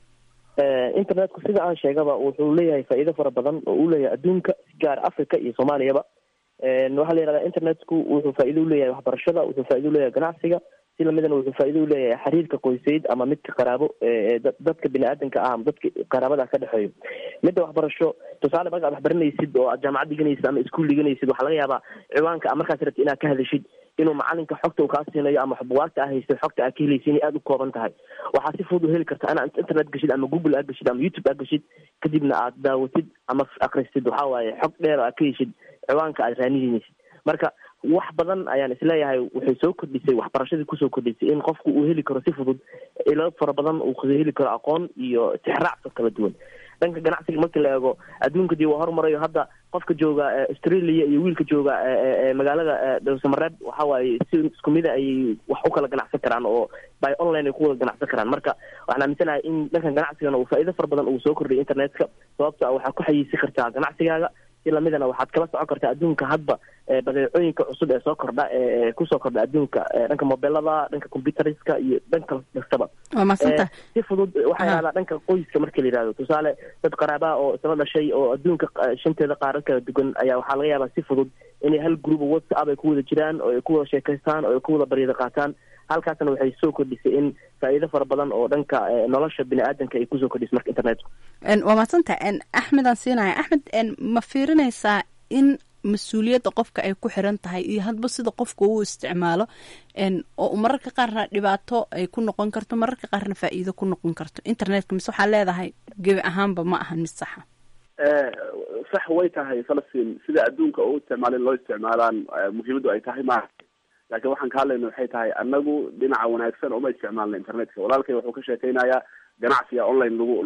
internetku sida aan sheegaba wuxuu leeyahay faa'iido fara badan oo uu leeyahay adduunka gaar africa iyo soomaaliyaba waxaa la yihahdaa internetku wuxuu faa'iido uleeyahay waxbarashada wuxuu faa'ido uleeyahay ganacsiga si lamidana wuxuu faa'ido uleeyahay xiriirka qoysayd ama midka qaraabo dadka bini aadanka ah ama dadka qaraabada ka dhexeeyo midda waxbarasho tusaale markaad waxbaranaysid oo aad jaamacad dhiganaysid ama iskuol dhiganaysid waxaa laga yaabaa ciwaanka markaas rabti inaad ka hadashid inuu macalinka xogta uu kaa siinayo ama bugaagta aa haystay xogta aa ka helaysa inay aada u kooban tahay waxaa si fudud u heli karta inaad internet gashid ama google aa gashid ama youtube aa gashid kadibna aad daawatid ama akristid waxaa waaye xog dheer oo aad ka heshid ciwaanka aad raanihinaysid marka wax badan ayaan isleeyahay waxay soo kordhisay waxbarashadii kusoo kordhisay in qofku uu heli karo si fudud ilo fara badan uu heli karo aqoon iyo tixraacso kala duwan dhanka ganacsiga markii la eego adduunka dii waa horumarayo hadda qofka jooga australia iyo wiilka jooga magaalada dhowsamareeb waxa waaye si isku mida ayay wax u kala ganacsan karaan oo by online ay ku wada ganacsan karaan marka waxaan aaminsanahay in dhankan ganacsigana uu faa'iido fara badan uu soo kordhiyay internetka sababto a waxaa ku xayiisi kartaa ganacsigaaga si lamidana waxaad kala socon kartaa adduunka hadba badeecooyinka cusub ee soo kordha ee kusoo kordha adduunka dhanka mobilada dhanka computeriska iyo dhanka kastaba waa madsanta si fudud waxaa yahdaa dhanka qoyska marka la yihahdo tusaale dad qaraabaha oo isla dhashay oo adduunka shanteeda qaarad kala duwan ayaa waxaa laga yaabaa si fudud inay hal group whatsapp ay ku wada jiraan oo ay ku wada sheekaystaan oo ay ku wada baryada qaataan halkaasna waxay soo kordhisay in faa'iido fara badan oo dhanka nolosha bini aadanka ay kusoo kordhisay marka internetka waa madsanta axmed aan siinaya axmed ma fiirinaysaa in mas-uuliyadda qofka ay ku xiran tahay iyo hadba sida qofka uu isticmaalo oo mararka qaarna dhibaato ay ku noqon karto mararka qaarna faa'iido ku noqon karto internetka mise waxaa leedahay gebi ahaanba ma ahan mid saxa sax way tahay falastiin sida adduunka u isticmaalin loo isticmaalaan muhiimaddu ay tahay maaha laakiin waxaan ka hadlayna waxay tahay anagu dhinaca wanaagsan uma isticmaalna internetka walaalkay wuxuu ka sheekeynayaa ganacsiga online lagu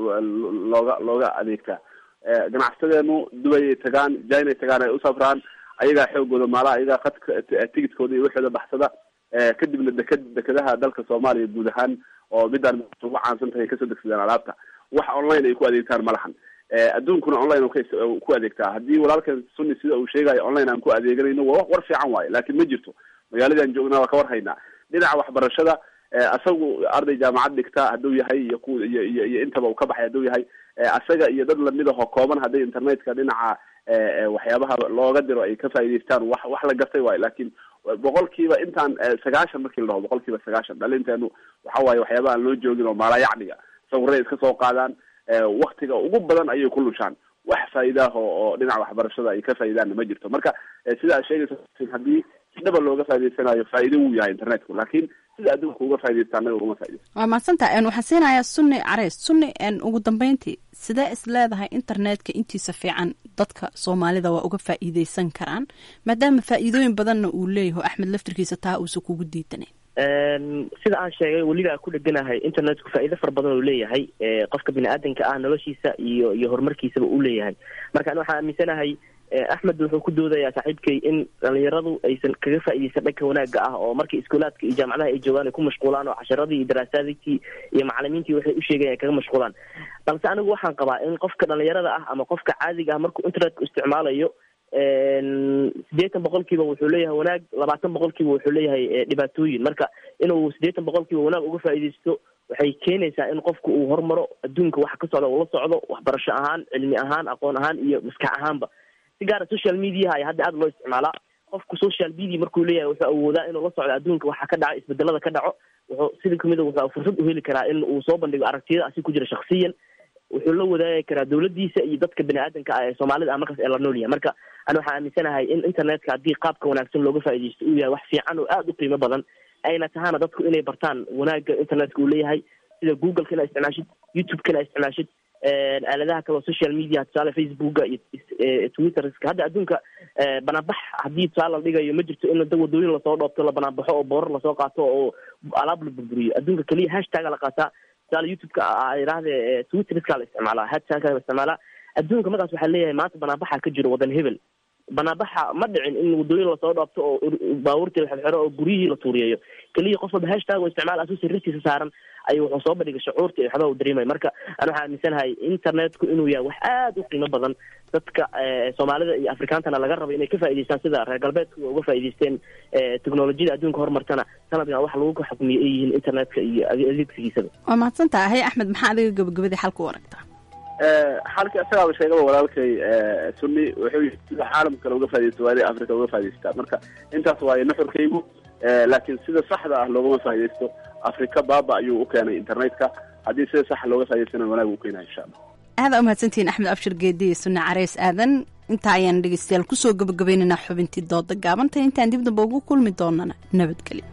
looga looga adeegtaa ganacsadeenu dubayay tagaan jinay tagaan ay usafraan ayagaa xoogooda maalaha ayagaa qadka tigidkooda iyo waxooda baxsada kadibna deked dekedaha dalka soomaaliya guud ahaan oo midaan ugu caansan tahay kasoo degsadaan alaabta wax online ay ku adeegtaan ma lahan adduunkuna online ku adeegtaa haddii walaalkan sunni sida uu sheegayo online aan ku adeeganayno waa war fiican waayo laakiin ma jirto magaaladaan joognaa waa ka war haynaa dhinaca waxbarashada asagu arday jaamacad dhigta hadduu yahay iyo ku iyo iyo iyo intaba uu ka baxay hadduu yahay asaga iyo dad lamid ahoo kooban hadday internetka dhinaca waxyaabaha looga diro ay ka faa'idaystaan wax wax la gartay waayo laakiin boqolkiiba intaan sagaashan markii la dhaho boqolkiiba sagaashan dhalinteenu waxa waaye waxyaaba aan loo joogin oo maalayacniga sawirray iska soo qaadaan waktiga ugu badan ayay ku lushaan wax faa'iidaah oo dhinaca waxbarashada ay ka faa'iidaanna ma jirto marka sida aad sheegaysa haddii si dhaba looga faa'idaysanayo faa'iido wuu yahay internetku laakiin sida adduunka uga faa'iidaysta annaga ugama faa'iidaysto waa mahadsanta waxaan siinayaa sunni careys sunni ugu dambeyntii sidee is leedahay internetka intiisa fiican dadka soomaalida waa uga faa'iideysan karaan maadaama faa'iidooyin badanna uu leeyaho axmed laftirkiisa taa uusan kugu diidanayn sida aan sheegay weliba ku dheganahay internetku faa'iido fara badan uu leeyahay qofka bini aadanka ah noloshiisa iyo iyo horumarkiisaba uu leeyahay marka an waxaan aaminsanahay axmed wuxuu ku doodayaa saaxiibkay in dhalinyaradu aysan kaga faa'iideysan dhanka wanaagga ah oo markii iskuulaadka iyo jaamacadaha ay joogaan ay ku mashquulaan oo casharadii iyo daraasaadkii iyo macalimiintii waxay u sheegayan ay kaga mashquulaan balse anigu waxaan qabaa in qofka dhalinyarada ah ama qofka caadiga ah markuu internetka isticmaalayo siddeetan boqolkiiba wuxuu leeyahay wanaag labaatan boqolkiiba wuxuu leeyahay dhibaatooyin marka inuu siddeetan boqolkiiba wanaag uga faa'iideysto waxay keenaysaa in qofku uu hormaro adduunka waxa ka socda ula socdo waxbarasho ahaan cilmi ahaan aqoon ahaan iyo maskax ahaanba si gaara social mediaha ayaa hadda aada loo isticmaalaa qofku social media markuu leeyahay wuxuu awoodaa inuu la socdo adduunka waxa ka dhaco isbedelada ka dhaco wuxuu sida kamid a wuxuu fursad u heli karaa in uu soo bandhigo aragtiyada asi ku jira shaksiyan wuxuu la wadaagi karaa dawladiisa iyo dadka bini aadanka ah ee soomaalida ah markaas ee la nool yahay marka ani waxaan aaminsanahay in internetka haddii qaabka wanaagsan looga faa'iideysto uu yahay wax fiican oo aada u qiimo badan ayna tahaana dadku inay bartaan wanaagga internetka uu leeyahay sida googleka inaa isticmaashid youtube-ka inaa isticmaashid aaladaha kale oo social media tusaale facebooka iyo twitterska hadda adduunka banaanbax haddii tusaale la dhigayo ma jirto in da wadooyin lasoo dhoobto la banaanbaxo oo boorar lasoo qaato oo alaab la burburiyo adduunka keliya hashtaga la qaataa tusaale youtube-ka yidhaahde twitterska la isticmaalaa hashtaga la isticmaalaa adduunka markaas waxaa leeyahay maanta banaanbaxa ka jiro wadan hebel banaanbaxa ma dhicin in wadooyin lasoo dhoobto oo baabuurtii la xirxiro oo guryihii la tuuriyeeyo keliya qof walba hashtag oo isticmaal asuu sirristiisa saaran ayuu wuxuu soo bandhigay shucuurta iyo waxba u dareemaya marka ani waxaa aaminsanahay internetku inuu yahay wax aada u qiimo badan dadka soomaalida iyo afrikaantana laga rabo inay ka faa'idaystaan sida reer galbeedku uga faa'idaysteen teknolojiyada adduunka horumartana sanadkan wax lagu xukmiyo ay yihiin internetka iyo adeegsigiisaba waa mahadsan tahay axmed maxaa adiga gabagabadii xalka u aragtaa xalka isagaaba sheegaba walaalkay sunni wuxuu yii sida caalamka kale uga faa'idaysta waa inay africa uga faa'idaystaa marka intaas waaye nuxurkaygu laakiin sida saxda ah loogama faa'iidaysto africa baaba ayuu u keenay internetka haddii sida saxa looga faa'idaystana wanaag uu keenaya insha allah aada umahadsantihiin axmed abshir geedi iyo sunne careys aadan intaa ayaan dhegeystayaal kusoo gabagabaynaynaa xubintii dooda gaabantay intaan dib damba ugu kulmi doonana nabadgelyo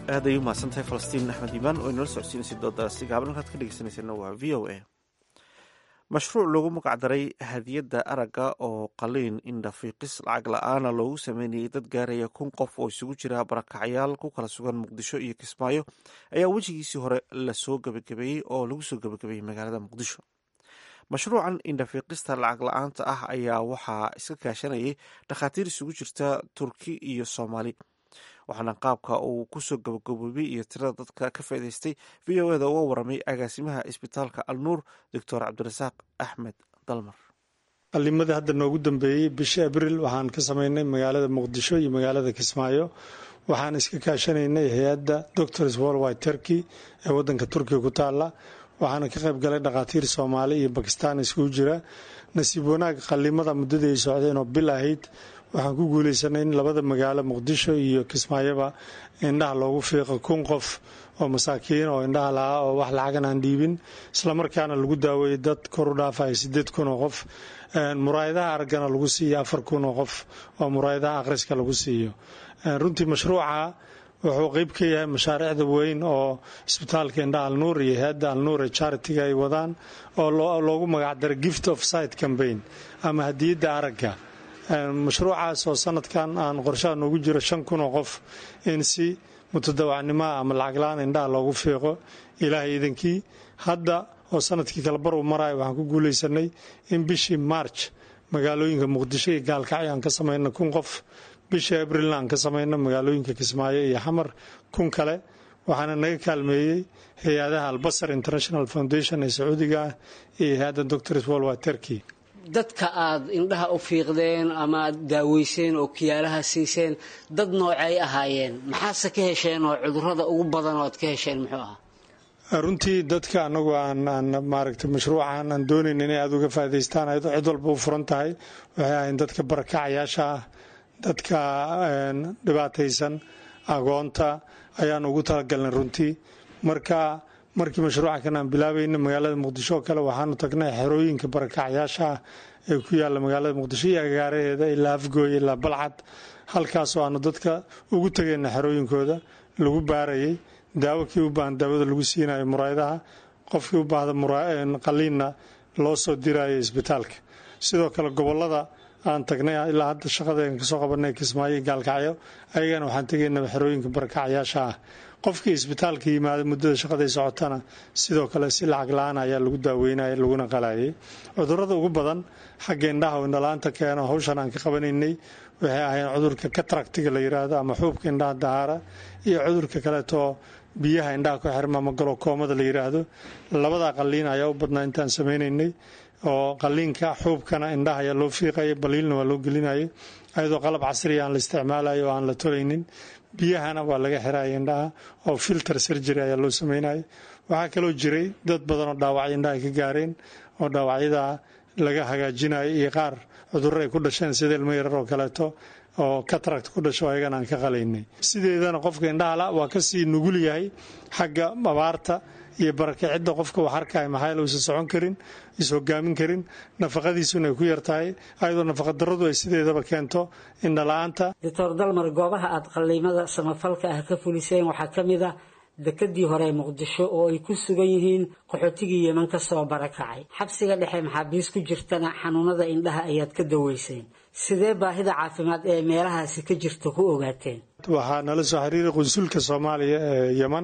aad ay u mahadsantahay falastiin axmed iimaan oo inala socodsiinaysay doodaasi gaaban halkaad ka dhegeysanayseena waa v o a mashruuc loogu magacdaray hadiyadda aragga oo qaliin indhafiiqis lacag la-aana loogu sameynayay dad gaaraya kun qof oo isugu jira barakacyaal ku kala sugan muqdisho iyo kismaayo ayaa wejigiisii hore lasoo gabagabeeyey oo lagu soo gabagabeeyey magaalada muqdisho mashruucan indhafiiqista lacag la-aanta ah ayaa waxaa iska kaashanayay dhakhaatiir isugu jirta turki iyo soomaali waxaana qaabka uu kusoo gabagaboobay iyo tirada dadka ka faa'idaystay v o eda uga waramay agaasimaha isbitaalka alnuur doctor cabdirasaaq axmed dalmar qalimadii hadda noogu dambeeyey bisha abril waxaan ka samaynay magaalada muqdisho iyo magaalada kismaayo waxaan iska kaashanaynay hay-adda doctors worldwide turkey ee wadanka turkiga ku taala waxaana ka qayb galay dhakhaatiir soomaali iyo bakistaan iskugu jira nasiib wanaag qalimada muddadii ay socdeen oo bil ahayd waxaan ku guuleysanay in labada magaalo muqdisho iyo kismaayoba indhaha loogu fiiqo kun qof oo masaakiin oo indhaha lahaa oo wax lacagan aan dhiibin islamarkaana lagu daaweeyey dad kor u dhaafaya sideed kun oo qof muraayadaha araggana lagu siiyo afar kun oo qof oo muraayadaha akhriska lagu siiyo runtii mashruuca wuxuu qeyb ka yahay mashaariicda weyn oo isbitaalka indhaha alnuur iyo hay-adda alnuur ee charitiga ay wadaan oo loogu magacdaray gift of site cambaign ama hadiyadda aragga mashruucaas oo sanadkan aan qorshaha noogu jiro shan kun oo qof in si mutadawacnimoa ama lacagla-aan indhaha loogu fiiqo ilaahay iidankii hadda oo sanadkii kale bar uu marayo waxaan ku guuleysanay in bishii march magaalooyinka muqdisho iyo gaalkacyo aan ka samayno kun qof bishii abrilna aan ka samayno magaalooyinka kismaayo iyo xamar kun kale waxaana naga kaalmeeyey hay-adaha albasar international foundation ee sacuudiga ah iyo hay-adda doctors worldwide turkey dadka aad indhaha u fiiqdeen ama aad daaweyseen oo kiyaalaha siiseen dad noocay ahaayeen maxaase ka hesheen oo cudurada ugu badan oo aad ka hesheen muxuu ahaa runtii dadka anagu aan maaragtay mashruucan aan doonayn inay aada uga faa'idaystaan ayadoo cid walba u furan tahay waxay ahayn dadka barakacayaasha ah dadka dhibaataysan agoonta ayaan ugu talagalnay runtii marka markii mashruuca kan aan bilaabayna magaalada muqdisho oo kale waxaanu tagnay xerooyinka barakacyaasha ah ee ku yaalla magaalada muqdisho iyo agaaraheeda ilaa afgooy ilaa balcad halkaasoo aanu dadka ugu tegayna xerooyinkooda lagu baarayay daawo kii u baahan daawada lagu siinayo muraayadaha qofkii u baahda qaliinna loo soo dirayo isbitaalka sidoo kale gobolada aan tagnay ilaa hadda shaqadeen kasoo qabanay kismaayo gaalkacyo ayagana waxaan tegaynaa xerooyinka barakacyaasha ah qofkii isbitaalka yimaada muddada shaqaday socotana sidoo kale si lacag la-aan ayaa lagu daaweynaya laguna qalayay cudurada ugu badan xagga indhaha oo indhala-aanta keeno hawshan aan ka qabanaynay waxay ahayn cudurka kataractiga la yiraahdo ama xuubka indhaha dahaara iyo cudurka kaleetoo biyaha indhaha ku xirma ama galokoomada la yiraahdo labada qaliin ayaa u badnaa intaan sameynaynay oo qaliinka xuubkana indhaha ayaa loo fiiqaya baliilna waa loo gelinayay ayadoo qalab casriya aan la isticmaalayo oo aan la tolaynin biyahana waa laga xiraya indhaha oo filter surgery ayaa loo sameynaya waxaa kaloo jiray dad badan oo dhaawacyo indhaha ka gaareen oo dhaawacyada laga hagaajinayo iyo qaar cudurro ay ku dhasheen sida ilmo yarar oo kaleeto oo cataract ku dhasho ayagana aan ka qalaynay sideedana qofka indhahala waa kasii nugul yahay xagga abaarta iyo barakicidda qofka wax arkaya maxaa uusan socon karin is hogaamin karin nafaqadiisuna ay ku yartahay ayadoo nafaqadaradu ay sideedaba keento indhala-aanta doctor dalmar goobaha aad qaliimada samafalka ah ka fuliseen waxaa ka mid ah dekadii hore ee muqdisho oo ay ku sugan yihiin qaxootigii yeman ka soo barakacay xabsiga dhexe maxaabiis ku jirtana xanuunada indhaha ayaad ka daweyseen sidee baahida caafimaad ee meelahaasi ka jirta ku ogaateen waxaa nala soo xiriiray qunsulka soomaaliya ee yeman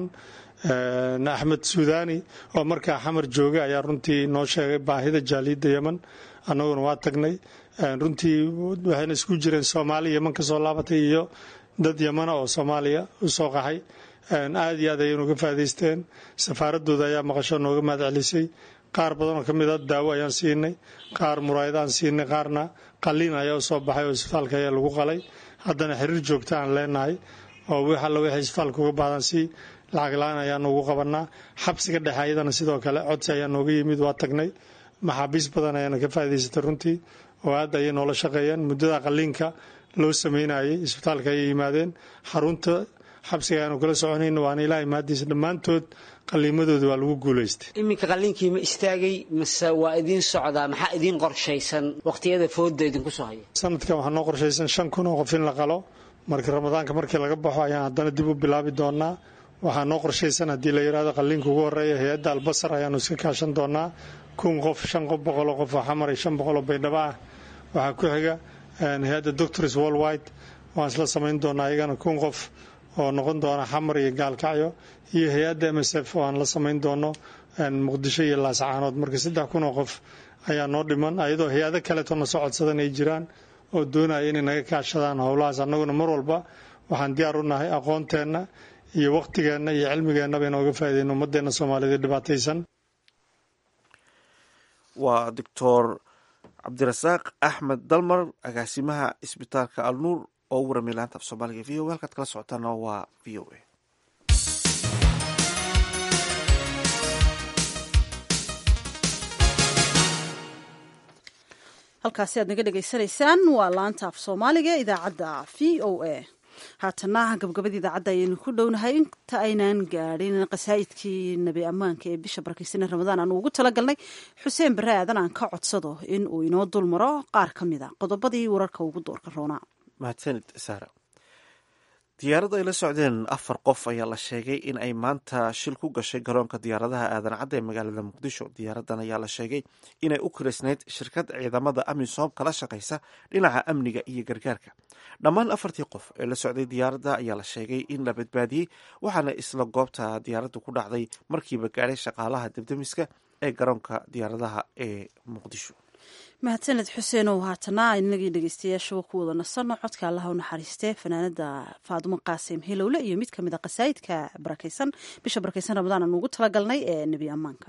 axmed suudani oo markaa xamar jooga ayaa runtii noo sheegay baahida jaaliyadda yeman annaguna waa tagnay runtii waxayna isku jireen soomaali yeman kasoo laabatay iyo dad yemana oo soomaaliya u soo qaxay aada iyo aad ayay nuga faa'idaysteen safaaradooda ayaa maqasho nooga mahad celisay qaar badan oo ka mid a daawo ayaan siinay qaar muraayad aan siinay qaarna qaliin ayaa usoo baxay oo isbitaalka ayaa lagu qalay haddana xiriir joogta aan leenahay oo wix alla wixii isbitaalka uga baahdan si lacag la-aan ayaa noogu qabanaa xabsiga dhexe ayadana sidoo kale codsi ayaa nooga yimid waa tagnay maxaabiis badan ayaana ka faa'idaysatay runtii oo aad ayay noola shaqeeyeen muddada qaliinka loo sameynayay isbitaalka ayay yimaadeen xarunta xabsiga ayaanu kala soconayna waana ilaahay mahadiisa dhammaantood qaliimadooda waa lagu guulaystay iminka qaliinkii ma istaagay mase waa idiin socdaa maxaa idiin qorshaysan waqtiyada fooda idinku soo haya sanadkan waxaa noo qorshaysan shan kun oo qof in la qalo marka ramadaanka markii laga baxo ayaan haddana dib u bilaabi doonaa waxaa noo qorshaysan haddii la yidhahdo qalliinka ugu horreeya hay-adda albasar ayaanu iska kaashan doonaa kun qof shan qof boqoloo qof oo xamar iyo shan boqoloo baydhabo ah waxaa ku xiga hay-adda doctors worldwide waan isla samayn doonaa iyagana kun qof oo noqon doona xamar iyo gaalkacyo iyo hay-adda m s f oo aan la samayn doono muqdisho iyo laascaanood marka saddex kun oo qof ayaa noo dhiman ayadoo hay-ado kaleetona soo codsadan ay jiraan oo doonaya inay naga kaashadaan howlahaas annaguna mar walba waxaan diyaar u nahay aqoonteenna iyo wakhtigeenna iyo cilmigeennaba inooga faaideyno ummadeenna soomaaliyeed dhibaataysan waa doctor cabdirasaaq axmed dalmar agaasimaha isbitaalka alnuur oo u waramay laanta af soomaaliga v o halkaad kala socotaana waa v o a halkaasi aad naga dhegaysanaysaan waa laanta af soomaaliga ee idaacadda v o a haatana gabgabada idaacadda ayaynu ku dhownahay inta aynaan gaadhin qasaa'idkii nebi ammaanka ee bisha barakeysanee ramadaan aanu ugu talagalnay xuseen bare aadan aan ka codsado in uu inoo dul maro qaar ka mid a qodobadii wararka ugu doorka roonaa mahadsanid saara diyaarad ay la socdeen afar qof ayaa la sheegay in ay maanta shil ku gashay garoonka diyaaradaha aadan cadda ee magaalada muqdisho diyaaradan ayaa la sheegay inay u kiraysnayd shirkad ciidamada amisom kala shaqaysa dhinaca amniga iyo gargaarka dhammaan afartii qof ee la socday diyaaradda ayaa la sheegay in la badbaadiyey waxaana isla goobta diyaaraddu ku dhacday markiiba gaadhay shaqaalaha debdemiska ee garoonka diyaaradaha ee muqdisho mahadsaned xuseenow haatana inagii dhegeystayaashuba ku wada nasano codka allaha u naxariistee fanaanada faadumo qaasim hilowle iyo mid kamid a qasaa'idka barakeysan bisha barakeysan ramadaan aan ugu talagalnay ee nebi ammaanka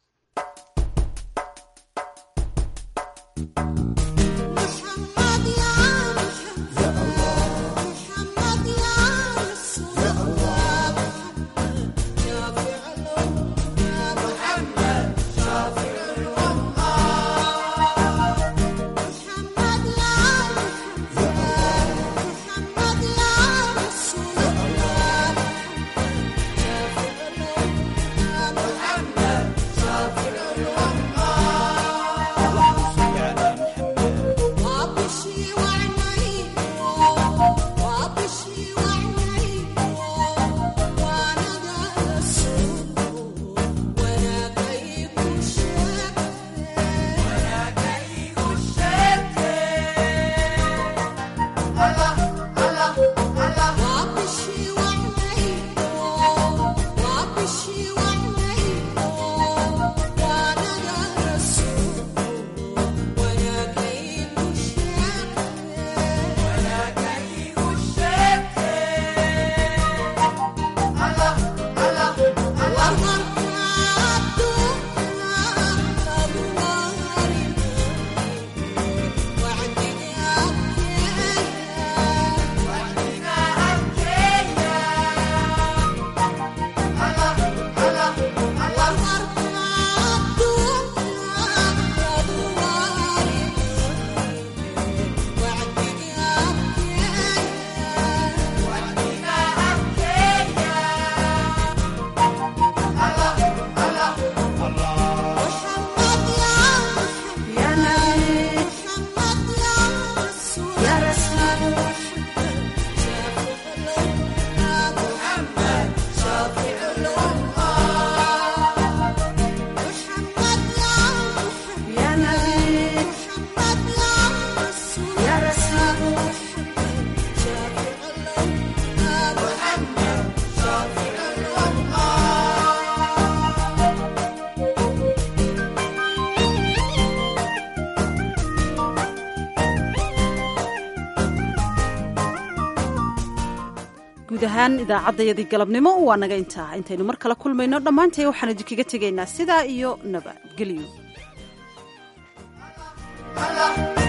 guud ahaan idaacaddayadii galabnimo waa naga intaa intaynu mar kale kulmayno dhammaantay waxaan idinkaga tegaynaa sidaa iyo nabadgelyo